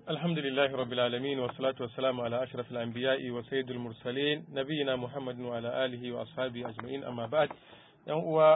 الحمد لله رب العالمين والصلاة والسلام على أشرف الأنبياء وسيد المرسلين نبينا محمد وعلى آله وأصحابه أجمعين أما بعد uwa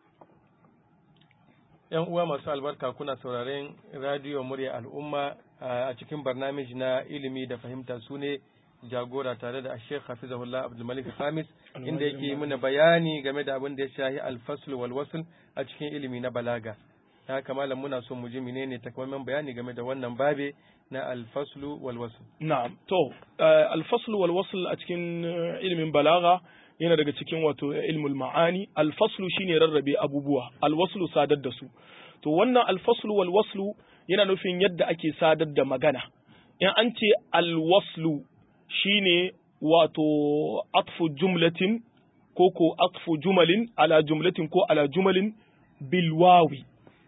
‘Yan uwa masu albarka kuna sauraren radiyo murya al'umma a cikin barnamij na ilimi da fahimta su ne jagora tare da Sheikh Hafizahullah Abdulmalik Khamis inda yake muna bayani game da abin da ya shahi alfasl wal wasl a cikin ilimi na balaga. haka malam muna son mu ji menene takamaiman bayani game da wannan babe na alfaslu wal wasl na'am to alfaslu wal wasl a cikin ilimin balaga yana daga cikin wato ilmul ma'ani alfaslu shine rarrabe abubuwa alwaslu sadar da su to wannan alfaslu wal waslu yana nufin yadda ake sadar da magana in an ce alwaslu shine wato atfu jumlatin ko ko atfu jumalin ala jumlatin ko ala jumalin bilwawi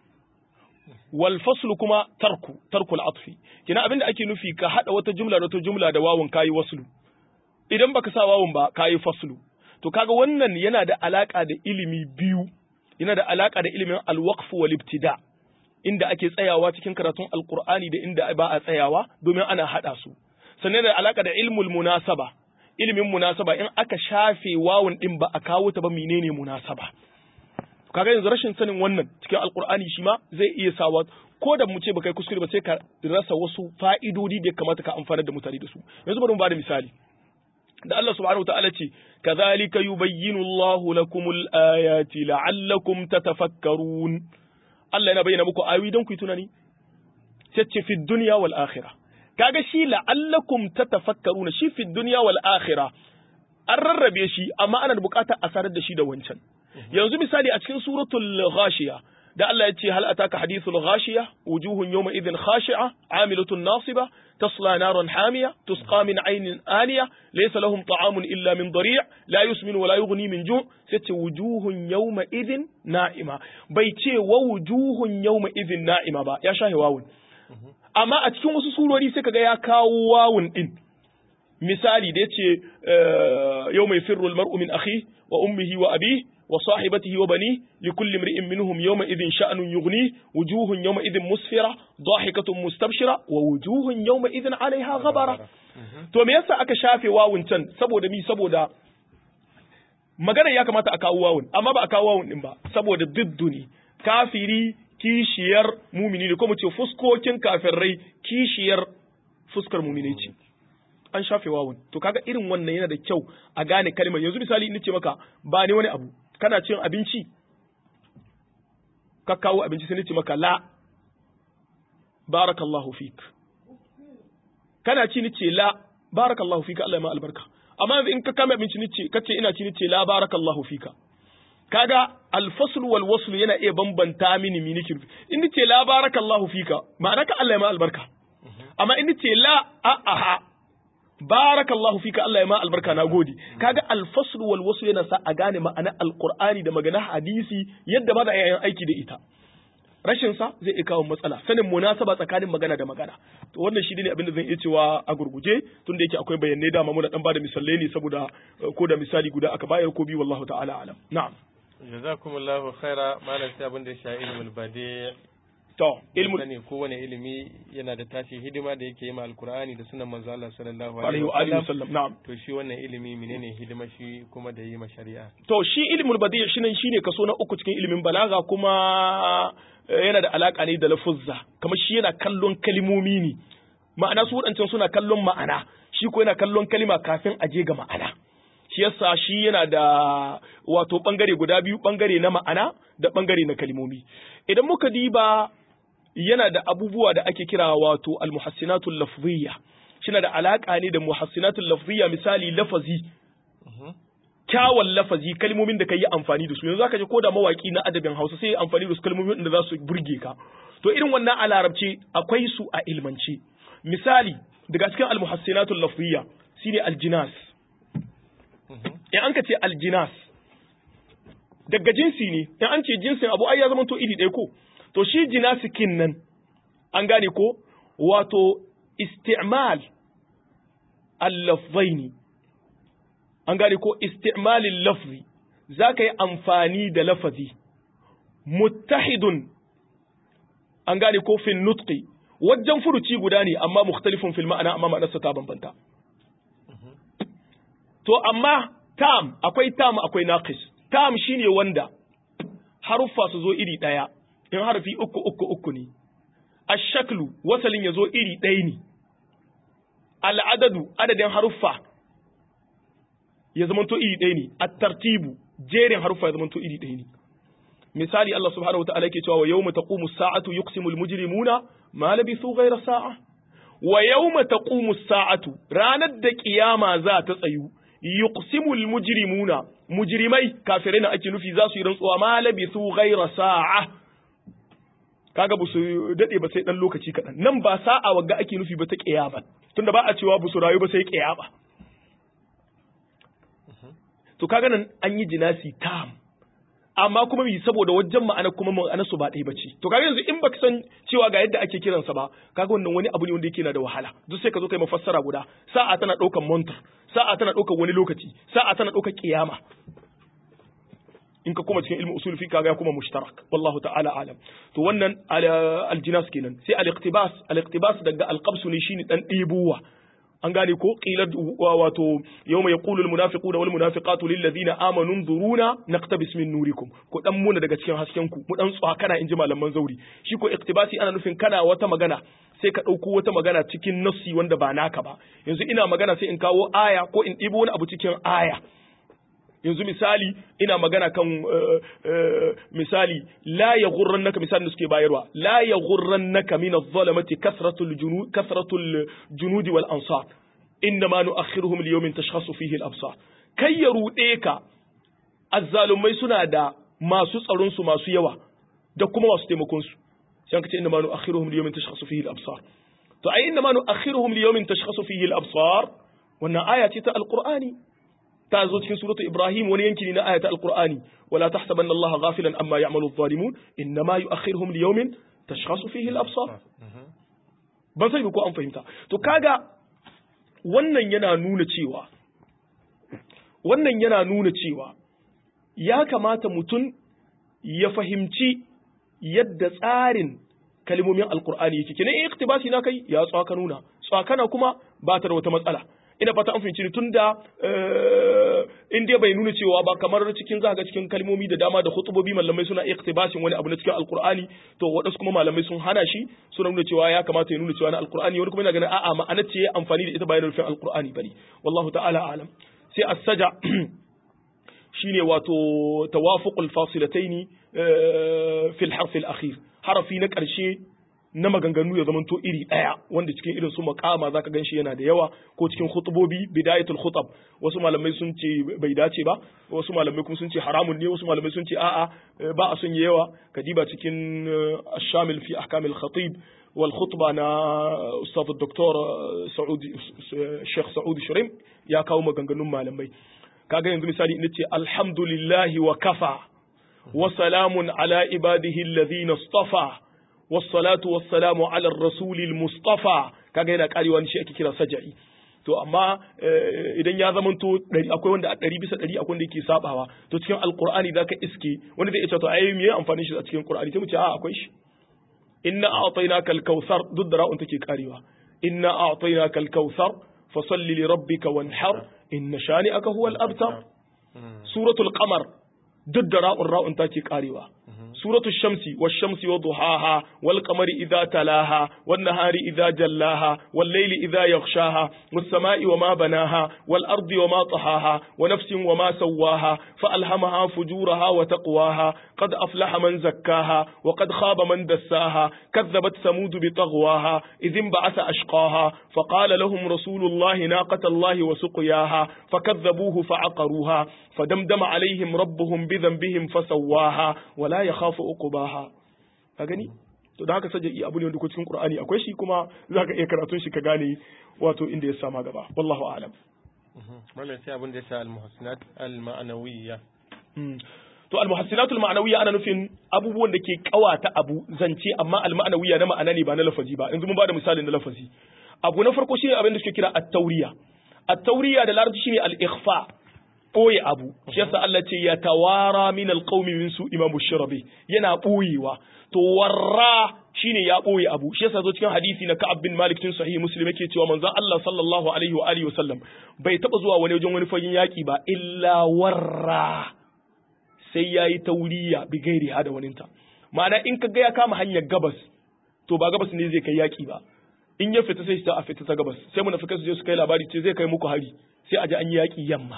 wal faslu kuma tarku tarkul atfi kina abinda ake nufi ka hada wata jumla da wata jumla da wawun kayi waslu idan baka sa wawun ba kayi faslu to kaga wannan yana da alaka da ilimi biyu yana da alaka da ilimin alwaqf wal ibtida inda ake tsayawa cikin karatun alqur'ani da inda ba a tsayawa domin ana hada su sannan da alaka da ilmul munasaba ilimin munasaba in aka shafe wawun din ba a kawo ta ba menene munasaba kaga yanzu rashin sanin wannan cikin alkur'ani shi ma zai iya sawa ko da mu ce baka yi kuskure ba sai ka rasa wasu fa'idodi da ya kamata ka amfana da mutane da su yanzu bari mu bada misali da Allah subhanahu wa ta'ala ce kadhalika yubayyinu Allahu lakumul ayati la'allakum tatafakkarun Allah yana bayyana muku ayoyi don ku yi tunani sai ce fi dunya wal akhirah kaga shi la'allakum tatafakkaruna shi fi dunya wal akhirah an rarrabe shi amma ana da bukatar a sanar da shi da wancan yanzu misali a cikin suratul ghashiya da Allah ya ce hal ataka hadithul ghashiya wujuhun yawma idhin khashi'a amilatun nasiba tasla naran hamiya tusqa min aynin aniya laysa lahum ta'amun illa min dari' la yusmin wa la yughni min ju' sai ce wujuhun yawma idhin na'ima bai ce wa wujuhun yawma idhin na'ima ba ya shahe wawun amma a cikin wasu surori sai kaga ya kawo wawun din misali da yace yau mai firru almar'u min akhi wa ummihi wa abi wa sahibatihi wa bani li kulli imri'in minhum yawma idhin sha'nun yughni wujuhun yawma idhin musfira dahikatun mustabshira wa wujuhun yawma idhin 'alayha ghabara to me yasa aka shafe wawun can saboda mi saboda magana ya kamata a kawo wawun amma ba a kawo wawun din ba saboda didduni kafiri kishiyar mumini ne ko mu ce fuskokin kafirai kishiyar fuskar mumini ce an shafe wawun to kaga irin wannan yana da kyau a gane kalmar yanzu misali in ce maka ba ne wani abu kana cin abinci ka kawo abinci sai ce maka la barakallahu fik kana ci ni ce la barakallahu fika Allah ya ma albarka amma in ka kama abinci ni ce kace ina ci ni ce la barakallahu fika kaga alfaslu wal waslu yana iya bambanta mini mini kirfi in ni ce la barakallahu fika ma'ana ka Allah ya ma albarka amma in ni ce la a a barakallahu fika Allah ya ma albarka na gode kaga alfasl wal wasl yana sa a gane ma'ana alqur'ani da magana hadisi yadda ba da yayin aiki da ita rashin sa zai iya kawo matsala sanin munasaba tsakanin magana da magana to wannan shi ne abin da zan iya cewa a gurguje tunda yake akwai bayanai dama muna dan bada misalai ne saboda ko da misali guda aka bayar ko bi wallahu ta'ala alam na'am jazakumullahu khaira malam sai abin da ya sha ilmul badi To, ilmu ne kowane ilimi yana da tashi hidima da yake yi ma alkur'ani da sunan manzo Allah sallallahu alaihi wa alihi wasallam na'am to shi wannan ilimi menene hidima shi kuma da yi ma shari'a to shi ilmul badi' shine shine kaso na uku cikin ilimin balaga kuma yana da alaka ne da lafuzza kamar shi yana kallon kalimomi ne ma'ana su wadancan suna kallon ma'ana shi ko yana kallon kalima kafin a je ga ma'ana shi yasa shi yana da wato bangare guda biyu bangare na ma'ana da bangare na kalimomi idan muka diba yana da abubuwa da ake kira wato almuhassinatul lafziyya shina da alaka ne da muhassinatul lafziyya misali lafazi kyawun lafazi kalmomin da ka yi amfani da su yanzu zaka ji ko da mawaki na adabin Hausa sai amfani da su kalmomin da za su burge ka to irin wannan a larabci akwai su a ilmance misali daga cikin almuhassinatul lafziyya shine aljinas in an ka ce aljinas daga jinsi ne in an ce jinsin abu ai ya zama to iri ɗaya ko to shi jinasikin nan an gane ko wato isti'mal al-lafzaini an gane ko isti'malin lafzi za ka yi amfani da lafazi muttahidun an gane ko fin nutqi wajen furuci guda ne amma mukhtalifun fil ma'ana amma ma'anarsa ta bambanta to amma tam akwai tam akwai naqis tam shine wanda haruffa su zo iri daya in harfi uku uku uku ne ashaklu wasalin ya zo iri ɗaya ne al'adadu adadin haruffa ya zamanto iri ɗaya ne at-tartibu jerin haruffa ya zamanto iri ɗaya ne misali Allah subhanahu wa ta'ala yake cewa wa yawma taqumu as-sa'atu yuqsimu al-mujrimuna ma labithu ghayra sa'a wa yawma taqumu as-sa'atu ranar da kiyama za ta tsayu yuqsimu al-mujrimuna mujrimai kafirai na ake nufi za su yi rantsuwa ma labithu ghayra sa'a kaga ba su dade ba sai dan lokaci kaɗan nan ba sa'a wagga ake nufi ba ta kiyama tunda ba a cewa ba su rayu ba sai kiyama to kaga nan an yi jinasi tam amma kuma mi saboda wajen ma'ana kuma ma'ana su ba ɗaya bace to kaga yanzu in baka san cewa ga yadda ake kiransa ba kaga wannan wani abu ne wanda yake na da wahala duk sai ka zo kai mafassara guda sa'a tana ɗaukar montar sa'a tana ɗaukar wani lokaci sa'a tana ɗaukar kiyama in ka kuma cikin ilmin usul fi kaga ya kuma mushtarak wallahu ta'ala alam to wannan aljinas kenan sai al-iqtibas al-iqtibas daga al-qabs ne shine dan ɗibuwa an gane ko qilar wato yawma yaqulu al-munafiquna wal munafiqatu lil ladina amanu nzuruna naqtabis min nurikum ko dan muna daga cikin hasken ku mu dan tsakana inji malaman zauri shi ko iqtibasi ana nufin kana wata magana sai ka ɗauko wata magana cikin nassi wanda ba naka ba yanzu ina magana sai in kawo aya ko in ɗibo wani abu cikin aya yanzu misali ina magana kan misali la ya naka misalin da suke bayarwa la ya naka min adh-dhalamati kasratul junud kasratul junudi wal ansar inna ma nu'akhiruhum li yawmin tashkhasu fihi al-absar kai ya rude ka azzalumai suna da masu tsaron su masu yawa da kuma masu taimakon su sai ka ce inna ma nu'akhiruhum li yawmin tashkhasu fihi al-absar to ai inna ma nu'akhiruhum li yawmin tashkhasu fihi al-absar wannan aya ce ta alqur'ani ta zo cikin suratu Ibrahim wani yanki ne na ayata Al-Qur'ani wala tahsabanna Allah ghafilan amma ya'malu adh-dhalimun innama yu'akhiruhum li yawmin tashkhasu fihi al-absar ban sai ko an fahimta to kaga wannan yana nuna cewa wannan yana nuna cewa ya kamata mutum ya fahimci yadda tsarin kalmomin alkur'ani yake kenan in iktibasi na kai ya tsaka nuna tsakana kuma ba ta da wata matsala ina fata an fahimci ni tunda in dai bai nuna cewa ba kamar cikin zaka cikin kalmomi da dama da khutubobi malamai suna iktibasin wani abu na cikin alqur'ani to wadansu kuma malamai sun hana shi suna nuna cewa ya kamata ya nuna cewa na alqur'ani wani kuma yana ganin a'a ma'ana ce ya amfani da ita bayan rufin alqur'ani bane wallahu ta'ala alam sai as-saja shine wato tawafuqul fasilataini fil harf al-akhir harafi na ƙarshe na maganganu ya zamanto iri ɗaya wanda cikin irin su makama zaka ganshi yana da yawa ko cikin khutubobi bidayatul khutab wasu malamai sun ce bai dace ba wasu malamai kuma sun ce haramun ne wasu malamai sun ce a'a ba a son yawa kadiba cikin ash-shamil fi ahkam al-khatib wal khutba na ustad dr saudi sheikh saudi shirim ya kawo maganganun malamai kaga yanzu misali ina ce alhamdulillahi wa kafa wa salamun ala ibadihi alladhina istafa wassalatu wassalamu ala rasulil mustafa kaga yana karewa shi ake kira saja'i to amma idan ya zamanto akwai wanda a ɗari bisa ɗari akwai wanda yake sabawa to cikin alqur'ani zaka iske wanda zai ce to ai me amfani shi a cikin qur'ani sai mu ce a akwai shi inna a'tainaka al-kautsar duk da ra'un take karewa inna a'tainaka al-kautsar fasalli li rabbika wanhar inna shani'aka huwa al-abtar suratul qamar duk da ra'un ra'un take karewa سورة الشمس والشمس وضحاها والقمر إذا تلاها والنهار إذا جلاها والليل إذا يغشاها والسماء وما بناها والأرض وما طحاها ونفس وما سواها فألهمها فجورها وتقواها قد أفلح من زكاها وقد خاب من دساها كذبت ثمود بطغواها إذ انبعث أشقاها فقال لهم رسول الله ناقة الله وسقياها فكذبوه فعقروها فدمدم عليهم ربهم بذنبهم فسواها ولا يخاف عقباها gani to da haka saja'i abu ne wanda ko cikin Qur'ani akwai shi kuma zaka iya karatun shi ka gane wato inda ya sama gaba wallahu a'lam mallan sai abin da ya sa al-muhassinat al-ma'nawiyya to al-muhassinat al-ma'nawiyya ana nufin abubuwan da ke kawata abu zance amma al-ma'nawiyya na ma'ana ne ba na lafazi ba yanzu mun bada misalin na lafazi abu na farko shine abin da suke kira at-tawriya at-tawriya da larabci shine al-ikhfa ɓoye abu shi yasa Allah ce ya tawara min alqaumi min su imamu shirabi yana ɓoyewa to warra shine ya ɓoye abu shi yasa zo cikin hadisi na Ka'ab bin Malik tun sahih Muslim yake cewa manzon Allah sallallahu alaihi wa alihi wasallam bai taba zuwa wani wajen wani fagen yaki ba illa warra sai yayi tauriya bi gairi hada waninta ma'ana in ka ga ya kama hanyar gabas to ba gabas ne zai kai yaki ba in ya fita sai a fita ta gabas sai munafikai su je su kai labari ce zai kai muku hari sai a ji an yi yaki yamma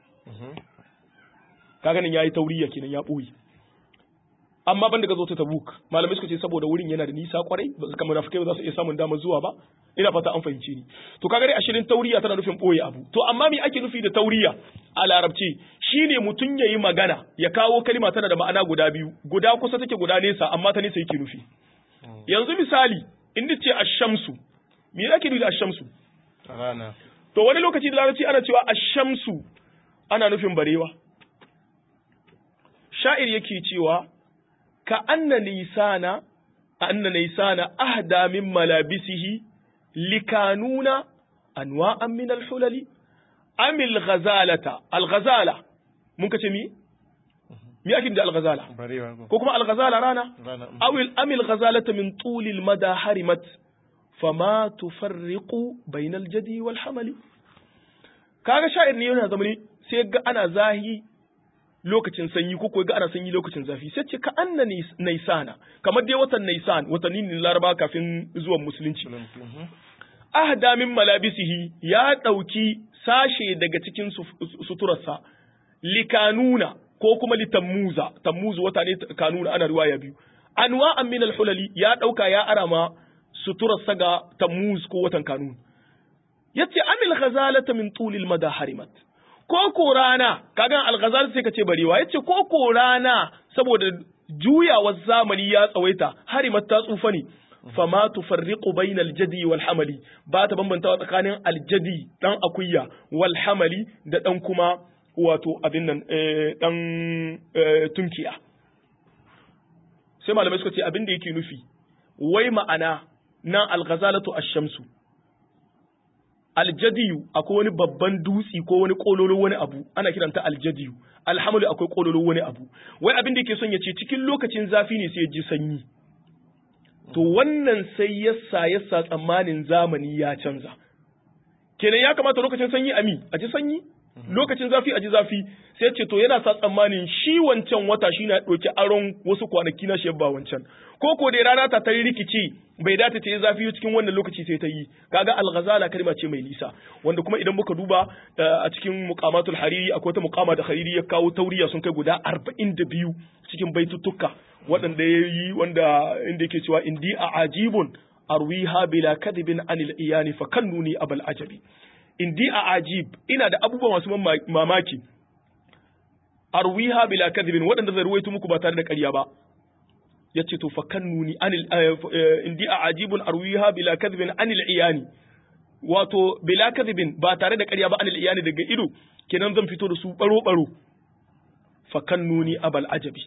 kaga nan yayi tauriya kenan ya ɓoye amma ban daga zo ta tabuk malamai suka ce saboda wurin yana da nisa kwarai ba su kamar munafikai ba za su iya samun damar zuwa ba ina fata an fahimci ni to kaga dai ashirin tauriya tana nufin boye abu to amma me ake nufi da tauriya a larabci shine mutum yayi magana ya kawo kalima tana da ma'ana guda biyu guda kusa take guda nesa amma ta nesa yake nufi yanzu misali in ce ash-shamsu me ake nufi da ash-shamsu rana to wani lokaci da larabci ana cewa ash-shamsu ana nufin barewa sha'ir yake cewa ka anna nisana anna nisana ahda min malabisihi likanuna anwa'an min al-hulali amil ghazalata al-ghazala mun kace mi mi ake da al-ghazala barewa ko ko kuma al-ghazala rana rana mm. awil amil ghazalata min tulil mada harimat fama tufarriqu bainal jadi wal hamali kaga sha'ir ne yana zamani sai ga ana zahi lokacin sanyi ko kuwa ga ana sanyi lokacin zafi sai ce ka anna nis- naisana kamar dai watan naisan watanni ne laraba kafin zuwan musulunci Mhm. ahda min malabisihi ya ɗauki sashe daga cikin su- suturarsa likanuna ko kuma litammuza tammuzu wata ne kanuna ana riwaya biyu anwa'an min alhulali ya ɗauka ya arama suturarsa ga tammuz ko watan kanun yace amil ghazalata min tulil mada harimat ko ko rana kaga al-ghazal sai ka ce barewa yace ko ko rana saboda juyawar zamani ya tsawaita harimat ta tsufa ne fama tufarriqu bainal jadi wal hamali ba ta bambantawa tsakanin aljadi dan akuya wal hamali da dan kuma wato abin nan eh, dan eh, tunkiya sai malamai suka ce abin da yake nufi wai ma'ana nan al-ghazalatu ash-shamsu aljadiyu akwai wani babban dutsi ko wani kololo wani abu ana kiranta aljadiyu alhamalu akwai kololo wani abu wai abin da yake son ya ce cikin lokacin zafi ne sai ya ji sanyi to wannan sai yasa yasa tsammanin zamani ya canza kenan ya kamata lokacin sanyi ami a ji sanyi lokacin zafi a ji zafi sai ce to yana sa tsammanin shi wancan wata shi na ɗauki aron wasu kwanaki na shi ba wancan ko ko dai rana ta ta rikici bai dace ta yi zafi cikin wannan lokaci sai ta yi kaga al-ghazala kalma ce mai nisa wanda kuma idan muka duba a cikin muqamatul hariri akwai ta muqama da hariri ya kawo tauriya sun kai guda 42 cikin baituttuka waɗanda ya yi wanda inda yake cewa indi a ajibun arwiha bila kadibin anil iyani fa kannuni abal ajabi indi a ajib ina da abubuwa masu mamaki arwiha bila kadibin waɗanda zai ruwaito muku ba tare da ƙarya ba yace to fa kannuni anil indi a ajibun arwiha bila kadibin anil iyani wato bila kadibin ba tare da ƙarya ba anil iyani daga ido kenan zan fito da su baro baro fa kannuni abal ajabi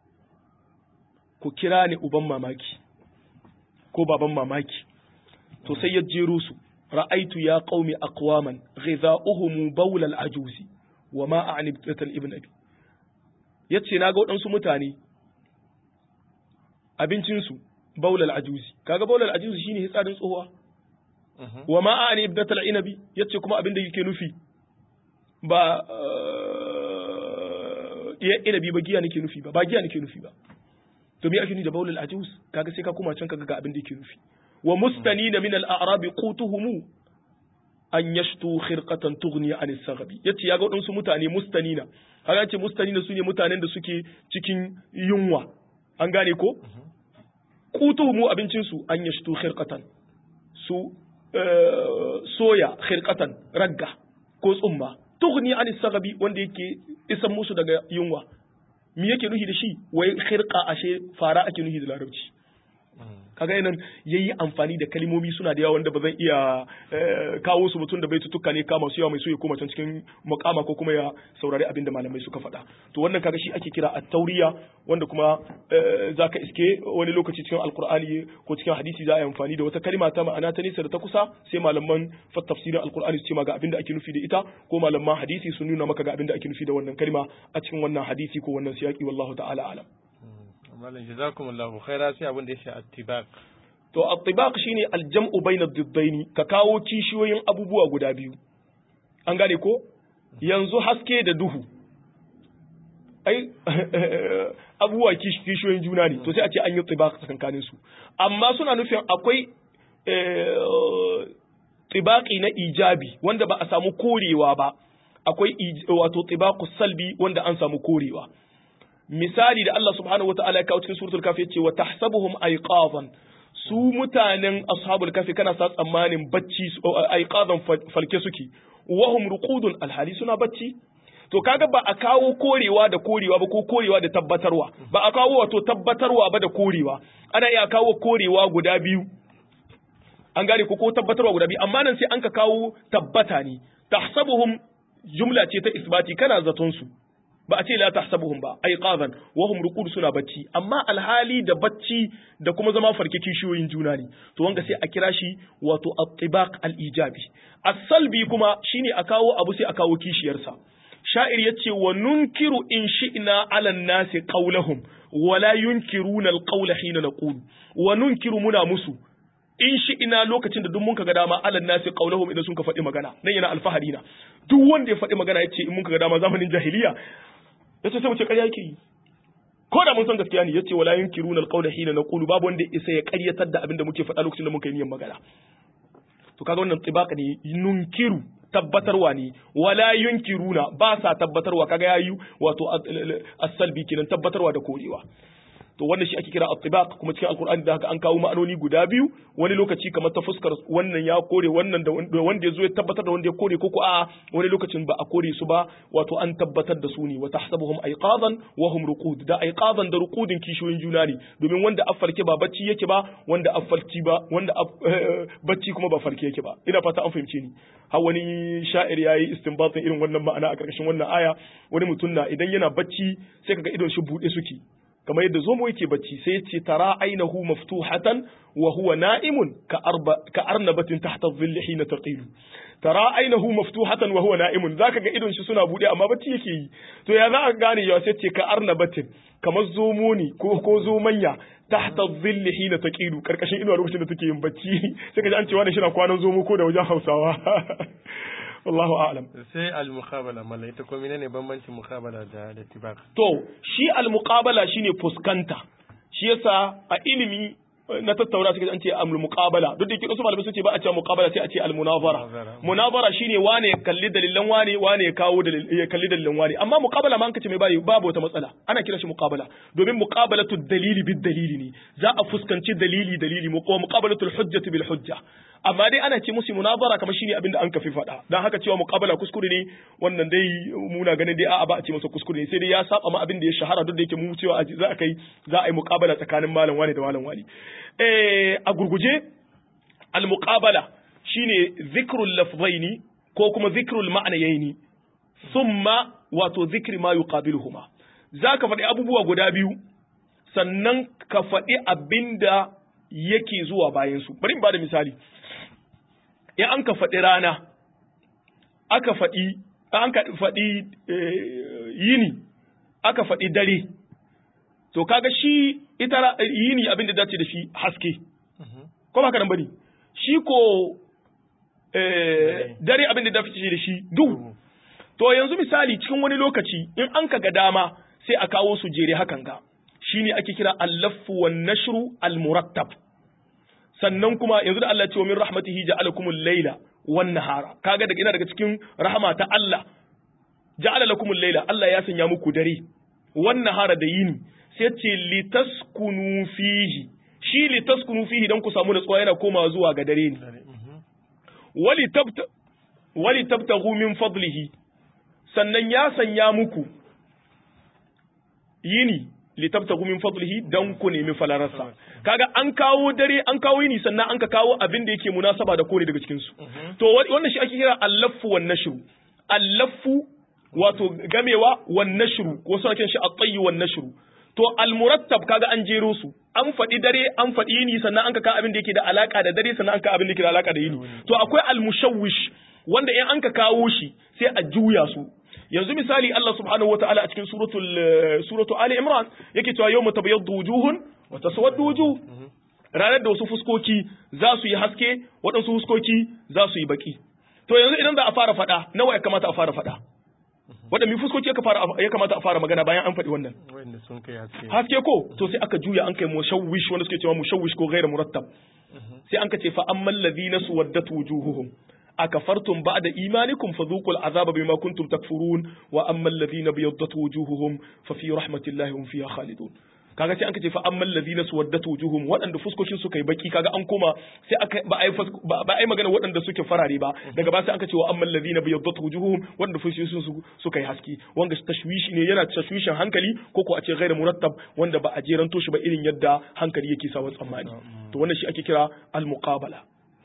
ku kira ni uban mamaki ko baban mamaki to sai ya jero su ra'aitu ya qaumi aqwaman ghidha'uhum bawl al-ajuzi wa ma a'ni bital ibn abi yace naga waɗansu mutane abincin su bawl al-ajuzi kaga bawl al-ajuzi shine hitsarin tsohuwa wa ma a'ni bital inabi yace kuma abin da yake nufi ba iya inabi ba giya nake nufi ba ba giya nake nufi ba to me ake nufi da bawl al-ajuz kaga sai ka kuma can kaga ga abin da yake nufi wa mustanina min al-a'rab qutuhum an yashtu khirqatan tughni an as-saghbi yace yaga wadansu mutane mustanina kaga yace mustanina sune mutanen da suke cikin yunwa an gane ko qutuhum abincin su an yashtu khirqatan su soya khirqatan ragga ko tsumma tughni an as-saghbi wanda yake isan musu daga yunwa me yake nuhi da shi wai khirqa ashe fara ake nuhi da larabci kaga yanan yayi amfani da kalmomi suna da yawa wanda ba zan iya kawo su mutum da bai tutuka ne kama su yawa mai so ya koma can cikin mukama ko kuma ya saurari abin da malamai suka faɗa to wannan kaga shi ake kira at-tauriya wanda kuma zaka iske wani lokaci cikin alqur'ani ko cikin hadisi za a yi amfani da wata kalma ta ma'ana ta nesa da ta kusa sai malaman tafsirin alqur'ani su ce ma ga abin da ake nufi da ita ko malaman hadisi sun nuna maka ga abin da ake nufi da wannan kalma a cikin wannan hadisi ko wannan siyaki wallahu ta'ala alam malam jazakumullahu khaira sai abin da ya shi attibaq to attibaq shine aljam'u bainad diddaini ka kawo kishiyoyin abubuwa guda biyu an gane ko yanzu haske da duhu ai abubuwa kishiyoyin juna ne to sai a ce an yi tibaq tsakankanin su amma suna nufin akwai tibaqi na ijabi wanda ba a samu korewa ba akwai wato tibaqus salbi wanda an samu korewa misali da Allah subhanahu wataala ya kawo cikin suratul kafi yace wa tahsabuhum ayqadan su mutanen ashabul kafi kana sa tsammanin bacci ayqadan falke suke wahum ruqudun alhali suna bacci to kaga ba a kawo korewa da korewa ba ko korewa da tabbatarwa ba a kawo wato tabbatarwa ba da korewa ana iya kawo korewa guda biyu an gane ko ko tabbatarwa guda biyu amma nan sai an ka kawo tabbata ne tahsabuhum jumla ce ta isbati kana zaton su ba a ce la tahsabuhum ba aiqadan wa hum ruqud suna bacci amma alhali da bacci da kuma zama farke kishiyoyin juna ne to wanga sai a kira shi wato at-tibaq al-ijabi as-salbi kuma shine a kawo abu sai a kawo kishiyarsa sha'ir yace wa nunkiru in shi'na 'ala an-nasi qawlahum wa la yunkiruna al-qawla hina naqulu wa nunkiru muna musu in shi ina lokacin da duk mun ga dama alal nasi qaulahum idan sun ka faɗi magana nan yana alfahari na duk wanda ya faɗi magana yace in mun ga dama zamanin jahiliya yace sai mu ce ƙarya yake yi ko da mun san gaskiya ne yace wala yunkiruna alqawla hina naqulu babu wanda isa ya ƙaryatar da abin da muke faɗa lokacin da muka yi niyyar magana to kaga wannan tsibaka ne nunkiru tabbatarwa ne wala yunkiruna ba sa tabbatarwa kaga yayi wato as-salbi kenan tabbatarwa da korewa to wannan shi ake kira at-tibaq kuma cikin alqur'ani da haka an kawo ma'anoni guda biyu wani lokaci kamar ta fuskar wannan ya kore wannan da wanda ya zo ya tabbatar da wanda ya kore ko ko a wani lokacin ba a kore su ba wato an tabbatar da su ne wa tahsabuhum ayqadan wa hum ruqud da ayqadan da ruqudin kishoyin juna ne domin wanda affarke ba bacci yake ba wanda affarci ba wanda bacci kuma ba farke yake ba ina fata an fahimce ni har wani sha'ir yayi istinbatin irin wannan ma'ana a karkashin wannan aya wani mutum na idan yana bacci sai kaga idon shi bude suke kamar yadda zomo yake bacci sai ya ce tara ainahu maftuhatan wa huwa na'imun ka arba ka arnabatin tahta dhilli hina taqilu tara ainahu maftuhatan wa huwa na'imun zaka ga idon shi suna bude amma bacci yake yi to ya za ka gane ya sai ce ka arnabatin kamar zomo ne ko ko zomanya tahta dhilli hina taqilu karkashin inuwa lokacin da take yin bacci sai ka ji an cewa da shi na kwanan zomo ko da wajen Hausawa wallahu a'lam sai al-muqabala mallai ita ko menene bambancin muqabala da da tibaq to shi al-muqabala shine fuskanta shi yasa a ilimi na tattauna suka an ce amul muqabala duk da yake wasu malamai suke ba a ce muqabala sai a ce al munazara munazara shine wane ya kalli dalilan wane wane ya kawo ya kalli dalilan wane amma muqabala ma an kace mai bayi babu wata matsala ana kiran shi muqabala domin muqabalatu dalili bid dalili ne za a fuskanci dalili dalili mu kuma muqabalatu hujjati bil hujja amma dai ana ce musu munazara kamar shine abinda an kafi faɗa dan haka cewa muqabala kuskure ne wannan dai muna ganin dai a'a ba a ce masa kuskure ne sai dai ya saba ma abin da ya shahara duk da yake mu cewa za a kai za a yi muqabala tsakanin malam wani da malam wani eh a gurguje al muqabala shine zikrul lafzaini ko kuma zikrul ma'nayaini thumma wato zikri ma yuqabiluhuma zaka faɗi abubuwa guda biyu sannan ka faɗi abinda yake zuwa bayan su bari in bada misali in an ka faɗi rana aka faɗi an ka faɗi yini aka faɗi dare to kaga shi ita yini abin da dace da shi haske ko ba ka nan bane shi ko dare abin da dace da shi duhu to yanzu misali cikin wani lokaci in an ka ga dama sai a kawo su jere hakan ga shine ake kira al-laffu wan nashru al-murattab sannan kuma yanzu da Allah ce wa min rahmatihi ja'alakumul layla wan nahara kaga daga ina daga cikin rahama ta Allah ja'ala lakumul layla Allah ya sanya muku dare wan nahara da yini sai ce litaskunu fihi shi litaskunu fihi dan ku samu natsuwa yana koma zuwa ga dare ne wali tabta wali tabtaghu min fadlihi sannan ya sanya muku yini litabtagu min fadlihi dan ku nemi falararsa kaga an kawo dare an kawo yini sannan an ka kawo abin da yake munasaba da kone daga cikin su to wannan shi ake kira allaffu wan nashru allaffu wato gamewa wan nashru ko suna kiran shi at-tayy wan nashru to al-murattab kaga an jero su an faɗi dare an faɗi yini sannan an ka kawo abin da yake da alaka da dare sannan an ka abin da yake da alaka da yini to akwai al-mushawwish wanda in an ka kawo shi sai a juya su yanzu misali Allah subhanahu wataala a cikin suratul suratu Ali Imran yake cewa yawma tabyaddu wujuhun wa taswaddu wujuh ranar da wasu fuskoki za su yi haske waɗansu fuskoki za su yi baki to yanzu idan za a fara faɗa nawa ya kamata a fara faɗa waɗanda fuskoki ya kamata a fara magana bayan an faɗi wannan haske ko to sai aka juya an kai mushawwish wanda suke cewa mushawwish ko ghairu murattab sai an ka ce fa ammal ladhina suwaddat wujuhuhum akafartum ba'da imanikum fadhuqul azaba bima kuntum takfurun wa ammal ladhina biyaddat wujuhuhum fa fi rahmatillahi hum fiha khalidun kaga sai an ce fa ammal ladhina suwaddat wujuhum waɗanda fuskokin suka yi baki kaga an koma sai aka ba ai ba ai magana waɗanda suke farare ba daga ba sai an ce wa ammal ladhina biyaddat wujuhum waɗanda fuskokin su suka yi haske wanda tashwishi ne yana tashwishin hankali ko ko a ce ghairu murattab wanda ba a jeranto shi ba irin yadda hankali yake sawa tsammani to wannan shi ake kira al muqabala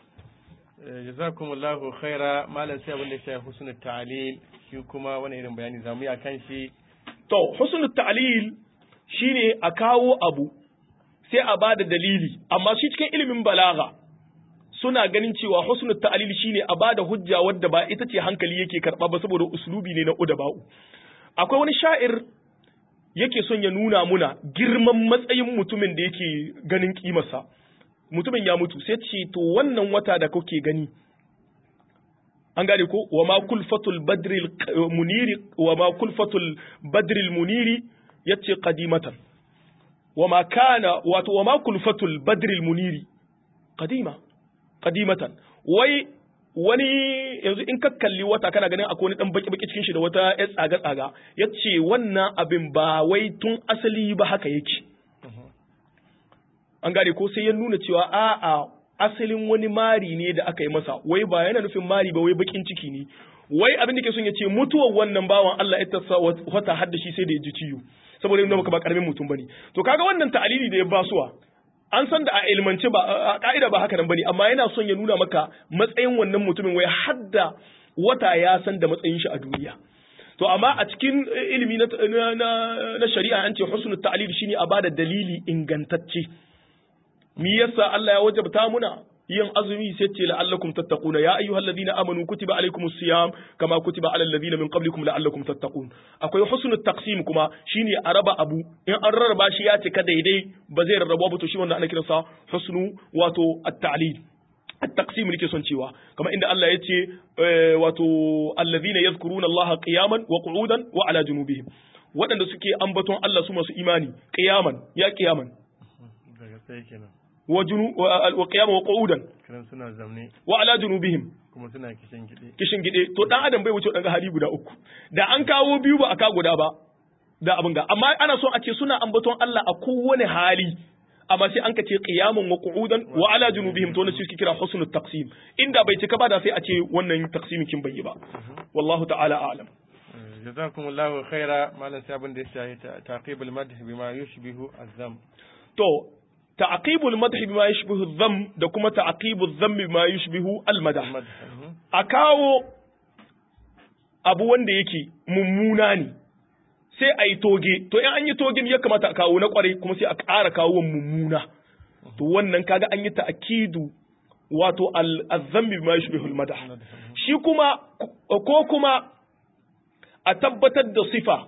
jazakumullahu khaira malam sai abin da ya shafi husnul ta'lil shi kuma wani irin bayani zamu yi akan shi to husnul ta'lil shine a kawo abu sai a bada dalili amma shi cikin ilimin balaga suna ganin cewa husnul ta'lil shine a bada hujja wadda ba ita ce hankali yake karba ba saboda uslubi ne na udaba'u akwai wani sha'ir yake son ya nuna muna girman matsayin mutumin da yake ganin kimarsa mutumin ya mutu sai ce to wannan wata da kuke gani an gane ko wa ma kulfatul badril muniri wa ma kulfatul badril muniri yace qadimatan wa ma kana wato wa ma kulfatul badril muniri qadima qadimatan wai wani yanzu in ka kalli wata kana ganin akwai wani dan baki baki cikin shi da wata ya tsaga tsaga yace wannan abin ba wai tun asali ba haka yake an gane ko sai ya nuna cewa a'a asalin wani mari ne da aka yi masa wai ba yana nufin mari ba wai bakin ciki ne wai abin da ke son ya ce mutuwar wannan bawan Allah ya tasa wata hadda shi sai da ya ji ciwo saboda yana maka ba karamin mutum bane to kaga wannan ta'alili da ya basuwa an san da a ilmance ba a ka'ida ba haka nan bane amma yana son ya nuna maka matsayin wannan mutumin wai hadda wata ya san da matsayin shi a duniya to amma a cikin ilimi na, na, shari'a an ce husnul ta'lil shine a bada dalili ingantacce me yasa Allah ya wajabta muna yin azumi sai ce la'allakum tattaquna ya ayyuhal ladina amanu kutiba alaykumus siyam kama kutiba alal ladina min qablikum la'allakum tattaqun akwai husnul taqsim kuma shine a raba abu in an rarraba shi ya cika daidai ba zai rarraba ba to shi wannan ana kiransa husnu wato at-ta'lil at-taqsim nake son cewa kamar inda Allah ya ce wato alladhina yadhkuruna Allah qiyaman wa qu'udan wa ala junubihim waɗanda suke ambaton Allah su masu imani qiyaman ya qiyaman daga sai kenan wa junu wa qiyama wa qu'udan kiran suna zamne wa ala junubihim kuma suna kishin gide kishin gide to dan adam bai wuce dan hali guda uku da an kawo biyu ba aka guda ba da abin ga amma ana so a ce suna ambaton Allah a kowane hali amma sai an ka ce qiyamun wa qu'udan wa ala junubihim to ne suke kira husnul taqsim inda bai cika ba da sai a ce wannan taqsimin kin bai yi ba wallahu ta'ala a'lam jazakumullahu khaira malam sai abin da ya shahi taqibul madh bima yushbihu azam to ta'qibul madh bima yushbihu adh da kuma ta'qibul dhamm bima yushbihu al-madah a kawo abu wanda yake mummuna ne sai a yi toge to in an yi toge ya kamata a kawo na kwarai kuma sai a ƙara kawo mummuna to wannan kaga an yi ta'kidu wato al-dhambi bima yushbihu al-madah shi kuma ko kuma a tabbatar da sifa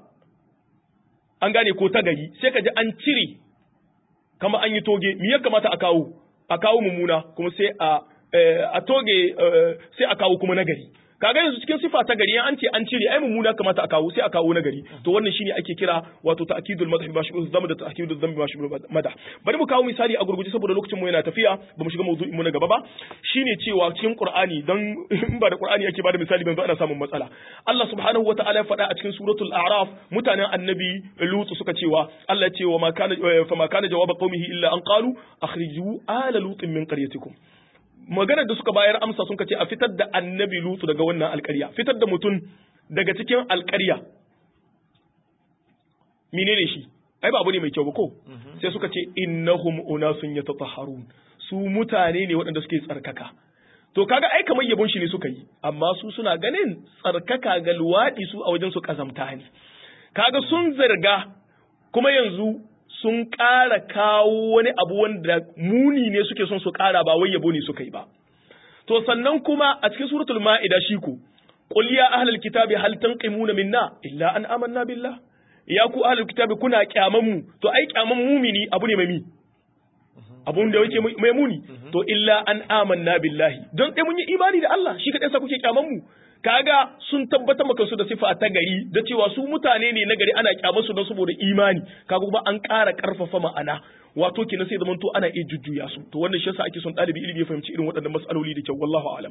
an gane ko ta gari sai ka ji an cire kama an yi toge me ya kamata a kawo a kawo mummuna kuma sai a a toge sai a kawo kuma nagari kaga yanzu cikin sifa ta gari an ce an cire ai mummuna kamata a kawo sai a kawo nagari to wannan shine ake kira wato ta'kidul madh bi mashbih dhanb da ta'kidul dhanb bi mashbih madah bari mu kawo misali a gurguje saboda lokacin mu yana tafiya ba mu shiga mawdu'in mu na gaba ba shine cewa cikin qur'ani dan in ba da qur'ani ake bada misali ban ana samun matsala Allah subhanahu wataala ya faɗa a cikin suratul a'raf mutanen annabi lut suka cewa Allah ya ce wa ma kana fa ma kana jawaba qaumihi illa an qalu akhriju ala lutin min qaryatikum maganar da suka bayar amsa sun ce a fitar da annabi lutu daga wannan alƙarya fitar da mutum daga cikin alƙarya menene shi ai ba abu ne mai kyau ba ko sai suka ce innahum unasun yatatahharun su mutane ne waɗanda suke tsarkaka to kaga ai kamar yabon shi ne suka yi amma su suna ganin tsarkaka ga luwaɗi su a wajen su kazamta ne kaga sun zarga kuma yanzu sun ƙara kawo wani abu wanda muni ne suke son su ƙara ba wai yabo ne suka yi ba to sannan kuma a cikin suratul ma'ida shi ku qul ya ahlal kitabi hal tanqimuna minna illa an amanna billah ya ku ahlul kitabi kuna kyaman mu to ai kyaman mumini abu ne mai mi abun da yake mai muni to illa an amanna billahi don dai mun yi imani da Allah shi kadai sa kuke kyaman mu kaga sun tabbatar maka su da sifa ta gari da cewa su mutane ne na gari ana kyamar su don saboda imani kaga kuma an ƙara ƙarfafa ma'ana wato kenan sai zamanto ana iya jujjuya su to wannan shi yasa ake son ɗalibi ilimi ya fahimci irin waɗannan mas'aloli da kyau wallahu alam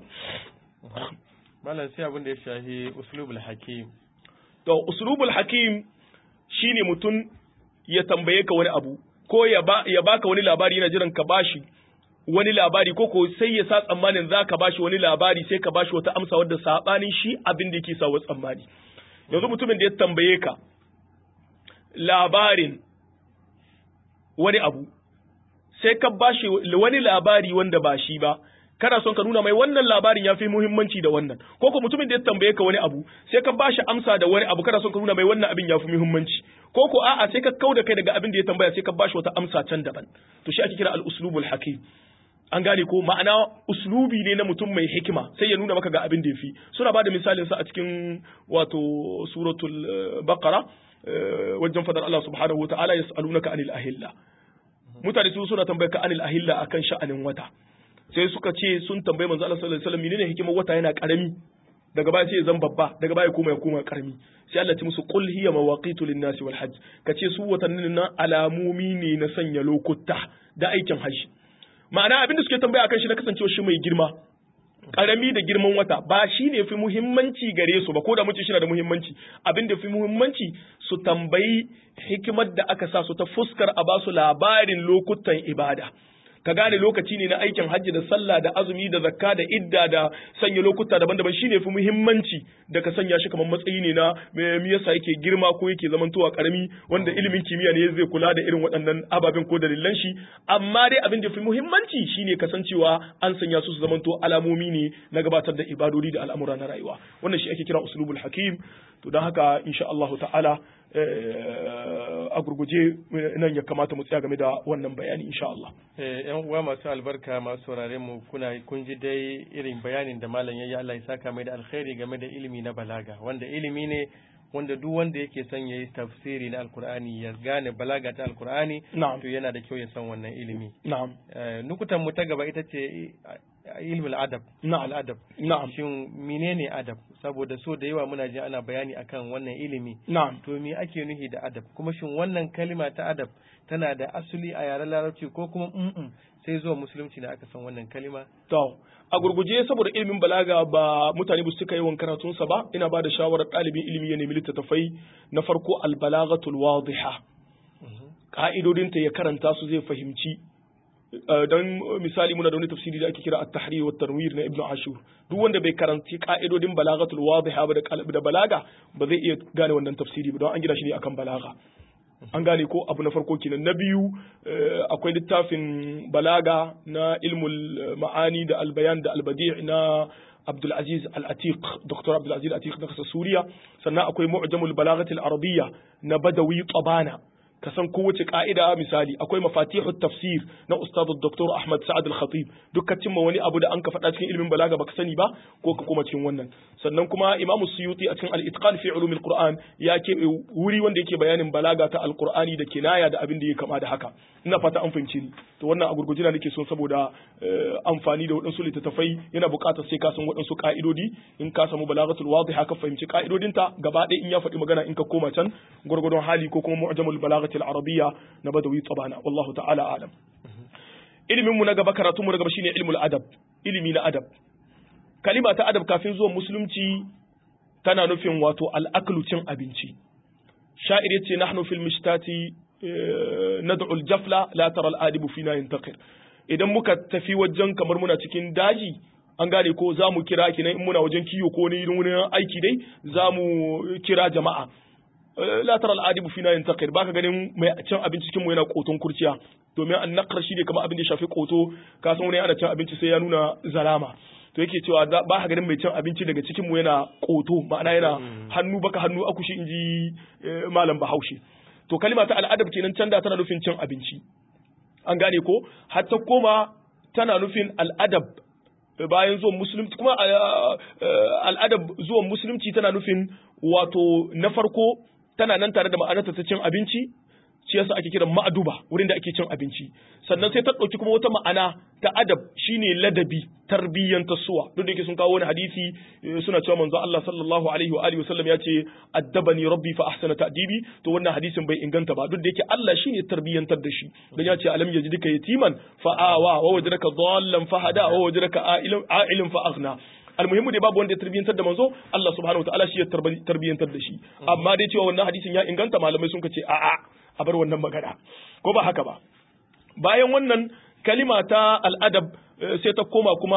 malam sai abin da ya shahi uslubul hakim to uslubul hakim shine mutum ya tambaye ka wani abu ko ya ba ya baka wani labari yana jiran ka bashi wani labari ko ko sai ya sa tsammanin za ka bashi wani labari sai ka bashi wata amsa wadda sabanin shi abin da yake sawa tsammani yanzu mutumin da ya tambaye ka labarin wani abu sai ka bashi wani labari wanda ba shi ba kana son ka nuna mai wannan labarin ya fi muhimmanci da wannan ko ko mutumin da ya tambaye ka wani abu sai ka bashi amsa da wani abu kana son ka nuna mai wannan abin ya fi muhimmanci ko ko a'a sai ka kauda kai daga abin da ya tambaya sai ka bashi wata amsa can daban to shi ake kira al-uslubul hakim an gane ko ma'ana uslubi ne na mutum mai hikima sai ya nuna maka ga abin da ya fi suna ba da misalin sa a cikin wato suratul baqara wajen fadar Allah subhanahu wa ta'ala yas'alunaka anil ahilla mutane su suna tambayar ka anil ahilla akan sha'anin wata sai suka ce sun tambayi manzo Allah sallallahu alaihi wasallam menene hikimar wata yana karami daga baya sai ya zan babba daga baya kuma ya koma karami sai Allah ya musu qul hiya mawaqitu lin-nasi wal hajj kace su watannin nan alamomi ne na sanya lokuta da aikin hajji ma'ana abin da suke tambaya akan shi na kasancewa shi mai girma karami da girman wata ba shi ne fi muhimmanci gare su ba ko da mutum shi na da muhimmanci abin da fi muhimmanci su tambayi hikimar da aka sa su ta fuskar a ba su labarin lokutan ibada ka gane lokaci ne na aikin hajji da sallah da azumi da zakka da idda da sanya lokuta daban-daban shine fi muhimmanci da ka sanya shi kamar matsayi ne na me yasa yake girma ko yake zamantowa karami wanda ilimin kimiyya ne zai kula da irin waɗannan ababen ko dalilan shi amma dai abin da fi muhimmanci shine kasancewa an sanya su su zamanto alamomi ne na gabatar da ibadodi da al'amura na rayuwa wannan shi ake kira uslubul hakim to don haka insha Allah ta'ala a gurguje nan ya kamata mu tsaya game da wannan bayani insha Allah. yan uwa masu albarka masu saurare mu kuna kun ji dai irin bayanin da malam ya yi Allah ya saka mai da alkhairi game da ilimi na balaga wanda ilimi ne wanda duk wanda yake son ya yi tafsiri na alkur'ani ya gane balaga ta alkur'ani to yana da kyau ya san wannan ilimi na'am nukutan mu ta gaba ita ce ilmul adab na'am adab na'am shin menene adab saboda so da yawa muna ji ana bayani akan wannan ilimi na'am to me ake nufi da adab kuma shin wannan kalima ta adab tana da asali a yaren larabci ko kuma mm sai zuwa musulunci da aka san wannan kalima to a gurguje saboda ilimin balaga ba mutane ba su cika yawan karatunsa ba ina ba da shawarar ɗalibin ilimi ya nemi littattafai na farko albalagatul wadiha ka'idodinta ya karanta su zai fahimci dan misali muna da wani tafsiri da ake kira at-tahrir wa tanwir na ibnu ashur duk wanda bai karanci ka'idodin balagatul wadiha ba da balaga ba zai iya gane wannan tafsiri ba don an gina shi ne akan balaga an gane ko abu na farko kenan na biyu akwai littafin balaga na ilmul ma'ani da albayan da albadi' na Abdulaziz Al-Atiq Dr. Abdulaziz Al-Atiq na kasar Suriya sannan akwai Mu'jamul Balagatil Arabiyya na Badawi Tabana ka san kowace ka'ida misali akwai mafatihut tafsir na ustad Dr. Ahmad Sa'ad Al-Khatib duk ka cimma wani abu da an ka faɗa cikin ilimin balaga baka sani ba ko ka koma cikin wannan sannan kuma Imam Suyuti a cikin Al-Itqan fi Ulumil Qur'an ya ke wuri wanda yake bayanin balaga ta Al-Qur'ani da kinaya da abin da ya kama da haka ina fata an fahimci ni to wannan a gurgujina nake son saboda amfani da waɗansu littattafai yana buƙatar sai ka san waɗansu ka'idodi in ka samu balagatul wadiha ka fahimci ka'idodinta gaba ɗaya in ya faɗi magana in ka koma can gurgudun hali ko kuma mu'jamul balagati al-arabiyya na badawi tabana wallahu ta'ala alam ilimin mu na gaba karatu mu na gaba shine ilmul adab ilimi na adab kalima ta adab kafin zuwan musulunci tana nufin wato al-aklu cin abinci sha'ir yace nahnu fil mishtati nad'u al-jafla la tara al-adibu fina yantaqir idan muka tafi wajen kamar muna cikin daji an gane ko za mu kira ki in muna wajen kiyo ko ne wurin aiki dai za mu kira jama'a la tara al'adibu fina yantaqir baka ganin mai cin abinci cikin mu yana koton kurciya domin an naqar shi ne kamar abin da ya shafi koto ka san wani ana cin abinci sai ya nuna zalama to yake cewa ba ka ganin mai cin abinci daga cikin mu yana koto ma'ana yana hannu baka hannu akushi inji malam Bahaushe to kalima ta al'adab kenan can da tana nufin cin abinci an gane ko har ta koma tana nufin al'adab bayan zuwan musulunci kuma al'adab zuwan musulunci tana nufin wato na farko tana nan tare da ma'anarta ta cin abinci shi yasa ake kiran ma'aduba wurin da ake cin abinci sannan sai ta ɗauki kuma wata ma'ana ta adab shine ladabi tarbiyyan tasuwa duk da yake sun kawo wani hadisi suna cewa manzo Allah sallallahu alaihi wa alihi wasallam ya ce addabani rabbi fa ahsana ta'dibi to wannan hadisin bai inganta ba duk da yake Allah shine tarbiyyantar da shi dan ya ce alam yajidika yatiman fa awa wa wajadaka dhallan fa hada wa wajadaka a'ilan fa aghna almuhimmu dai babu wanda ya tarbiyantar da manzo Allah subhanahu wataala shi ya tarbiyantar da shi amma dai cewa wannan hadisin ya inganta malamai sun ce a'a a bar wannan magana ko ba haka ba bayan wannan kalima ta al'adab sai ta koma kuma